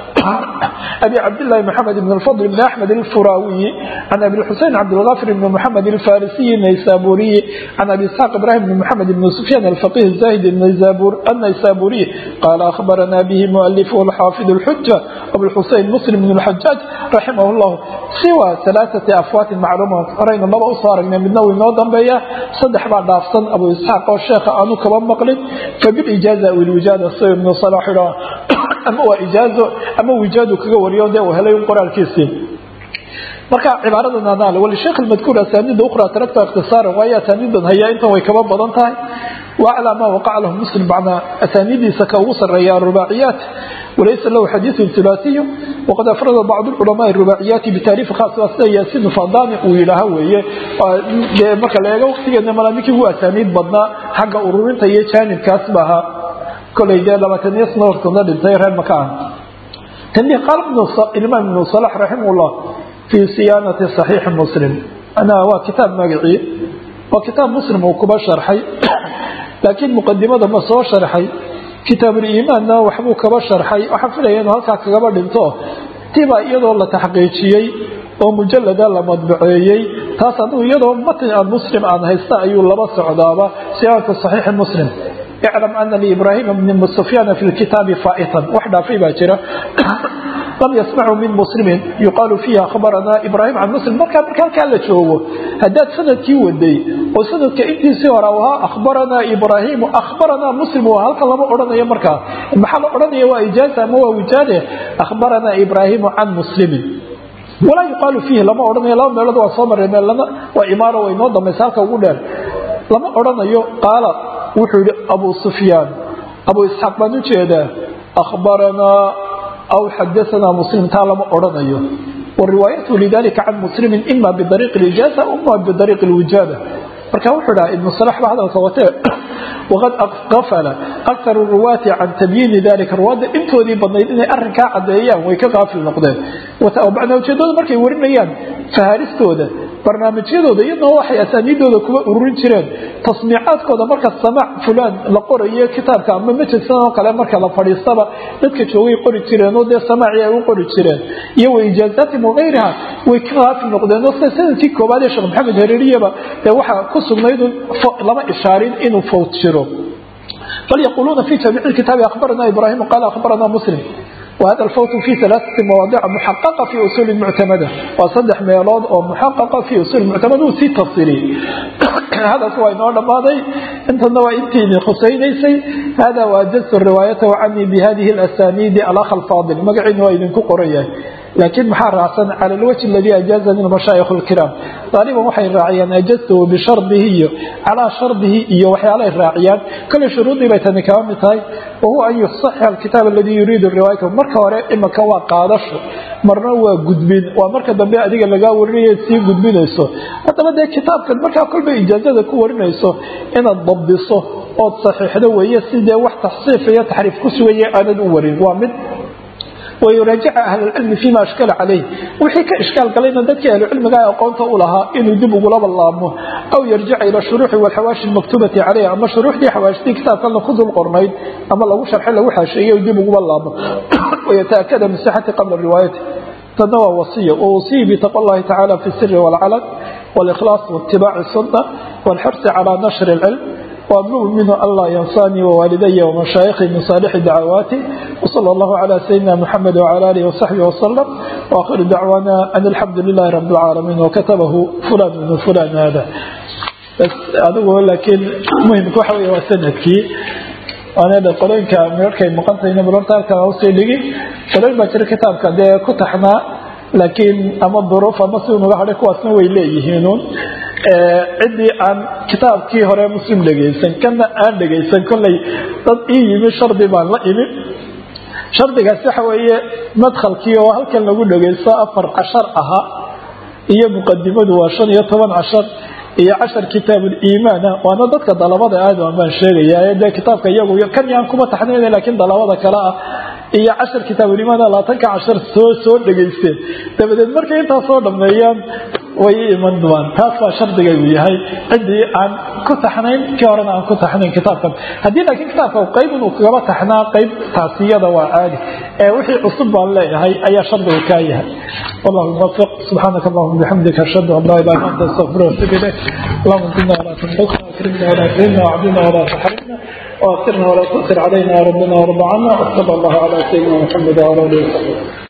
ابي عبد الله محمد بن الفضل بن احمد الفراوي عن ابي الحسين عبد الغافر بن محمد الفارسي النيسابوري عن ابي اسحاق ابراهيم بن محمد بن سفيان الفقيه الزاهد النيسابور النيسابوري قال اخبرنا به مؤلفه الحافظ الحجه ابو الحسين حسين مسلم بن الحجاج رحمه الله سوى ثلاثة أفوات معلومة رأينا الله أصار من النووي نوضا بيا صدح بعد أفصن أبو إسحاق والشيخ أنو كمان مقلد فبالإجازة والوجادة الصير من صلاح الله أما هو إجازة أما وجاده كغوريو ده وهلا ينقر الكيسين marka cibaaradan anaal wal sheekh almadkuur asaanida ukhra tarakta ikhtisaar waya asaanidan haya inta way kaba badan tahay wa ala ma waqa'a lahu muslim ba'da asaanidiisa ka ugu sareeya rubaaciyat walaysa lahu xadiiثu ثulaasiyu waqad afrada bacd culamaءi rubaaciyaati bitaariifi khaas waa sida yaasiin fadani uu yidhaaha weeye dee marka la eego waqtigeedna malaa ninkii ugu asaaniid badnaa xagga ururinta iyo jaanibkaas ba ahaa kolay dee labaataniyo sano hortoodna dhintay reer maka ah tani qaal imaam ibnu salax raximahullah fii siyaanati saxiixi muslim anaa waa kitaab magacii waa kitaab muslim uu kuba sharxay laakiin muqadimada ma soo sharxay kitaabuliimaanna waxbuu kaba sharxay waxaan filaya inuu halkaa kagaba dhinto tibaa iyadoo la taxqiijiyey oo mujalada la madbaceeyey taas adigu iyadoo matn aan muslim aan haysta ayuu laba socdaaba siyaanatu saxiixi muslim iclam ana liibraahima bni sufyaana fi lkitaabi faa'itan wax dhaafay baa jira lam yasmacu min muslimin yuqaalu fiihi akhbaranaa ibraahim can muslim markaa marka halkaa la joogo haddaad sanadkii waday oo sanadka intiisii hore ahaa akhbaranaa ibraahimu akhbaranaa muslim waa halka lama odhanayo markaa maxaa la odhanaya waa ijaaza ama waa wijaade akhbaranaa ibraahimu can muslimin walaa yuqaalu fiihi lama odhanayo laba meelood waa soo marray meelana waa imaaro way noo dambaysa halka ugu dheer lama odhanayo qaala wuxuu yihi abu sufyaan abu isxaaq baan u jeedaa akhbaranaa aw xadaanaa muslim taa lama odhanayo wariwaayatu lidalika can muslimin ima bidariiqi lijaaza ima bidariiqi lwijaada marka wuxuu dhaha ibnu salax ba hadalka watee waqad qafala akaru ruwaati can tabyiini dalika ruwaadda intoodii badnayd inay arrinkaa caddeeyaan way ka qaafil noqdeen bacda ujeedada markay warinayaan fahaaristooda barnaamijyadooda iyadoo waxay asaaniidooda kuwa ururin jireen tasmiicaadkooda marka samaac fulaan la qorayo kitaabka ama majlisan oo kale marka la fadhiistaba dadka joogay qori jireen oo dee samaacii ay u qori jireen iyo wa ijaazaatim wagayriha way ka qaafil noqdeen oo sida sanadkii koobaad ee sheekh maxamed hareeriyaba dee waxaa ku sugnayd lama ishaarin inuu fawt jiro bal yaquuluuna fi jamiici kitaabi akhbarana ibraahim qaala akhbarana muslim وهذا الفوت في ثلاثة مواضع محققة في أصول المعتمدة وصدح ميلود أو محققة في أصول المعتمدة وسي تفصيلي هذا سواء نوع ماضي انت النوع انتيني خسينيسي هذا وأجزت الرواية عني بهذه الأسانيد الأخ الفاضل مقعين وإذن كقرية لكن محار عصن على الوجه الذي أجازني المشايخ الكرام طالبا وحي الراعيان أجزته بشرطه على شرطه وحي عليه الراعيان كل شروطي بيتني كامتاي وهو أن يصحح الكتاب الذي يريد الرواية marka hore imaka waa qaadasho marna waa gudbin waa marka dambe adiga lagaa warinaya sii gudbinayso haddaba dee kitaabkan markaa kolba ijaazada ku warinayso inaad dabdiso ood saxiixdo weeye sidee wax taxsiif iyo taxriif ku sugaya aanad u warin waa mid wayuraajica ahlulcilmi fima ashkala calayh wixii ka ishkaal galayna dadkii ahlucilmiga aqoonta u lahaa inuu dib ugulaba laabmo aw yarjica ila shuruuxi walxawaashi lmaktubati caleyh ama shuruuxdii xawaashidii kitaabkana ku dul qornayd ama lagu sharxay lagu xaasheeyey dib uguba laabmo wayataakada min sixati qabla riwaayati tadna waa wasiya wawasiyi bitaqwa allahi tacala fi siri walcalan واlإkhlaaص واتibاع السنة والxرص على نشر العلم وأطلب منه ألا ينصاني ووالدي ومشايخي من صالح دعواتي وصلى الله على سيدنا محمد وعلى آله وصحبه وسلم وآخر دعوانا أن الحمد لله رب العالمين وكتبه فلان من فلان هذا بس أدوه لكن مهم كوحوي وسندكي waana qolooyinka meerkay maqantayna marorta halka usii dhigi qolooyin baa jira kitaabka dee ku taxnaa laakiin ama duruuf ama si unaga hadhay kuwaasna way leeyihiinun ciddii aan kitaabkii hore muslim dhegaysan kana aan dhegaysan kollay dad ii yimi shardi baan la imi shardigaas waxa weeye madkhalkii oo halkan lagu dhagaysto afar cashar ahaa iyo muqadimadu waa shan iyo toban cashar iyo cashar kitaabuliimaana waana dadka dalabada aadam baan sheegayaa dee kitaabka iyagu kan yaan kuma taxnayna laakiin dalabada kale ah iyo cashar kitaabuliimaana labaatanka cashar soo soo dhegaysteen dabadeed markay intaas soo dhammeeyaan way iman doonaan taas baa shardigaygu yahay ciddii aan ku taxnayn kii horena aan ku taxnayn kitaabkan haddii laakiin kitaabka qayb inuu kagaba taxnaa qayb taasiyada waa caadi ee wixii cusub baan leeyahay ayaa shardiga kaa yahay والله الموفق سبحانك اللهم وبحمدك اشهد ان لا اله الا انت استغفرك واتوب اليك اللهم زدنا ولا تنقصنا واكرمنا ولا تهنا وعدنا ولا تحرمنا واغفرنا ولا تؤثر علينا يا ربنا وارض عنا وصلى الله على سيدنا محمد وعلى اله وصحبه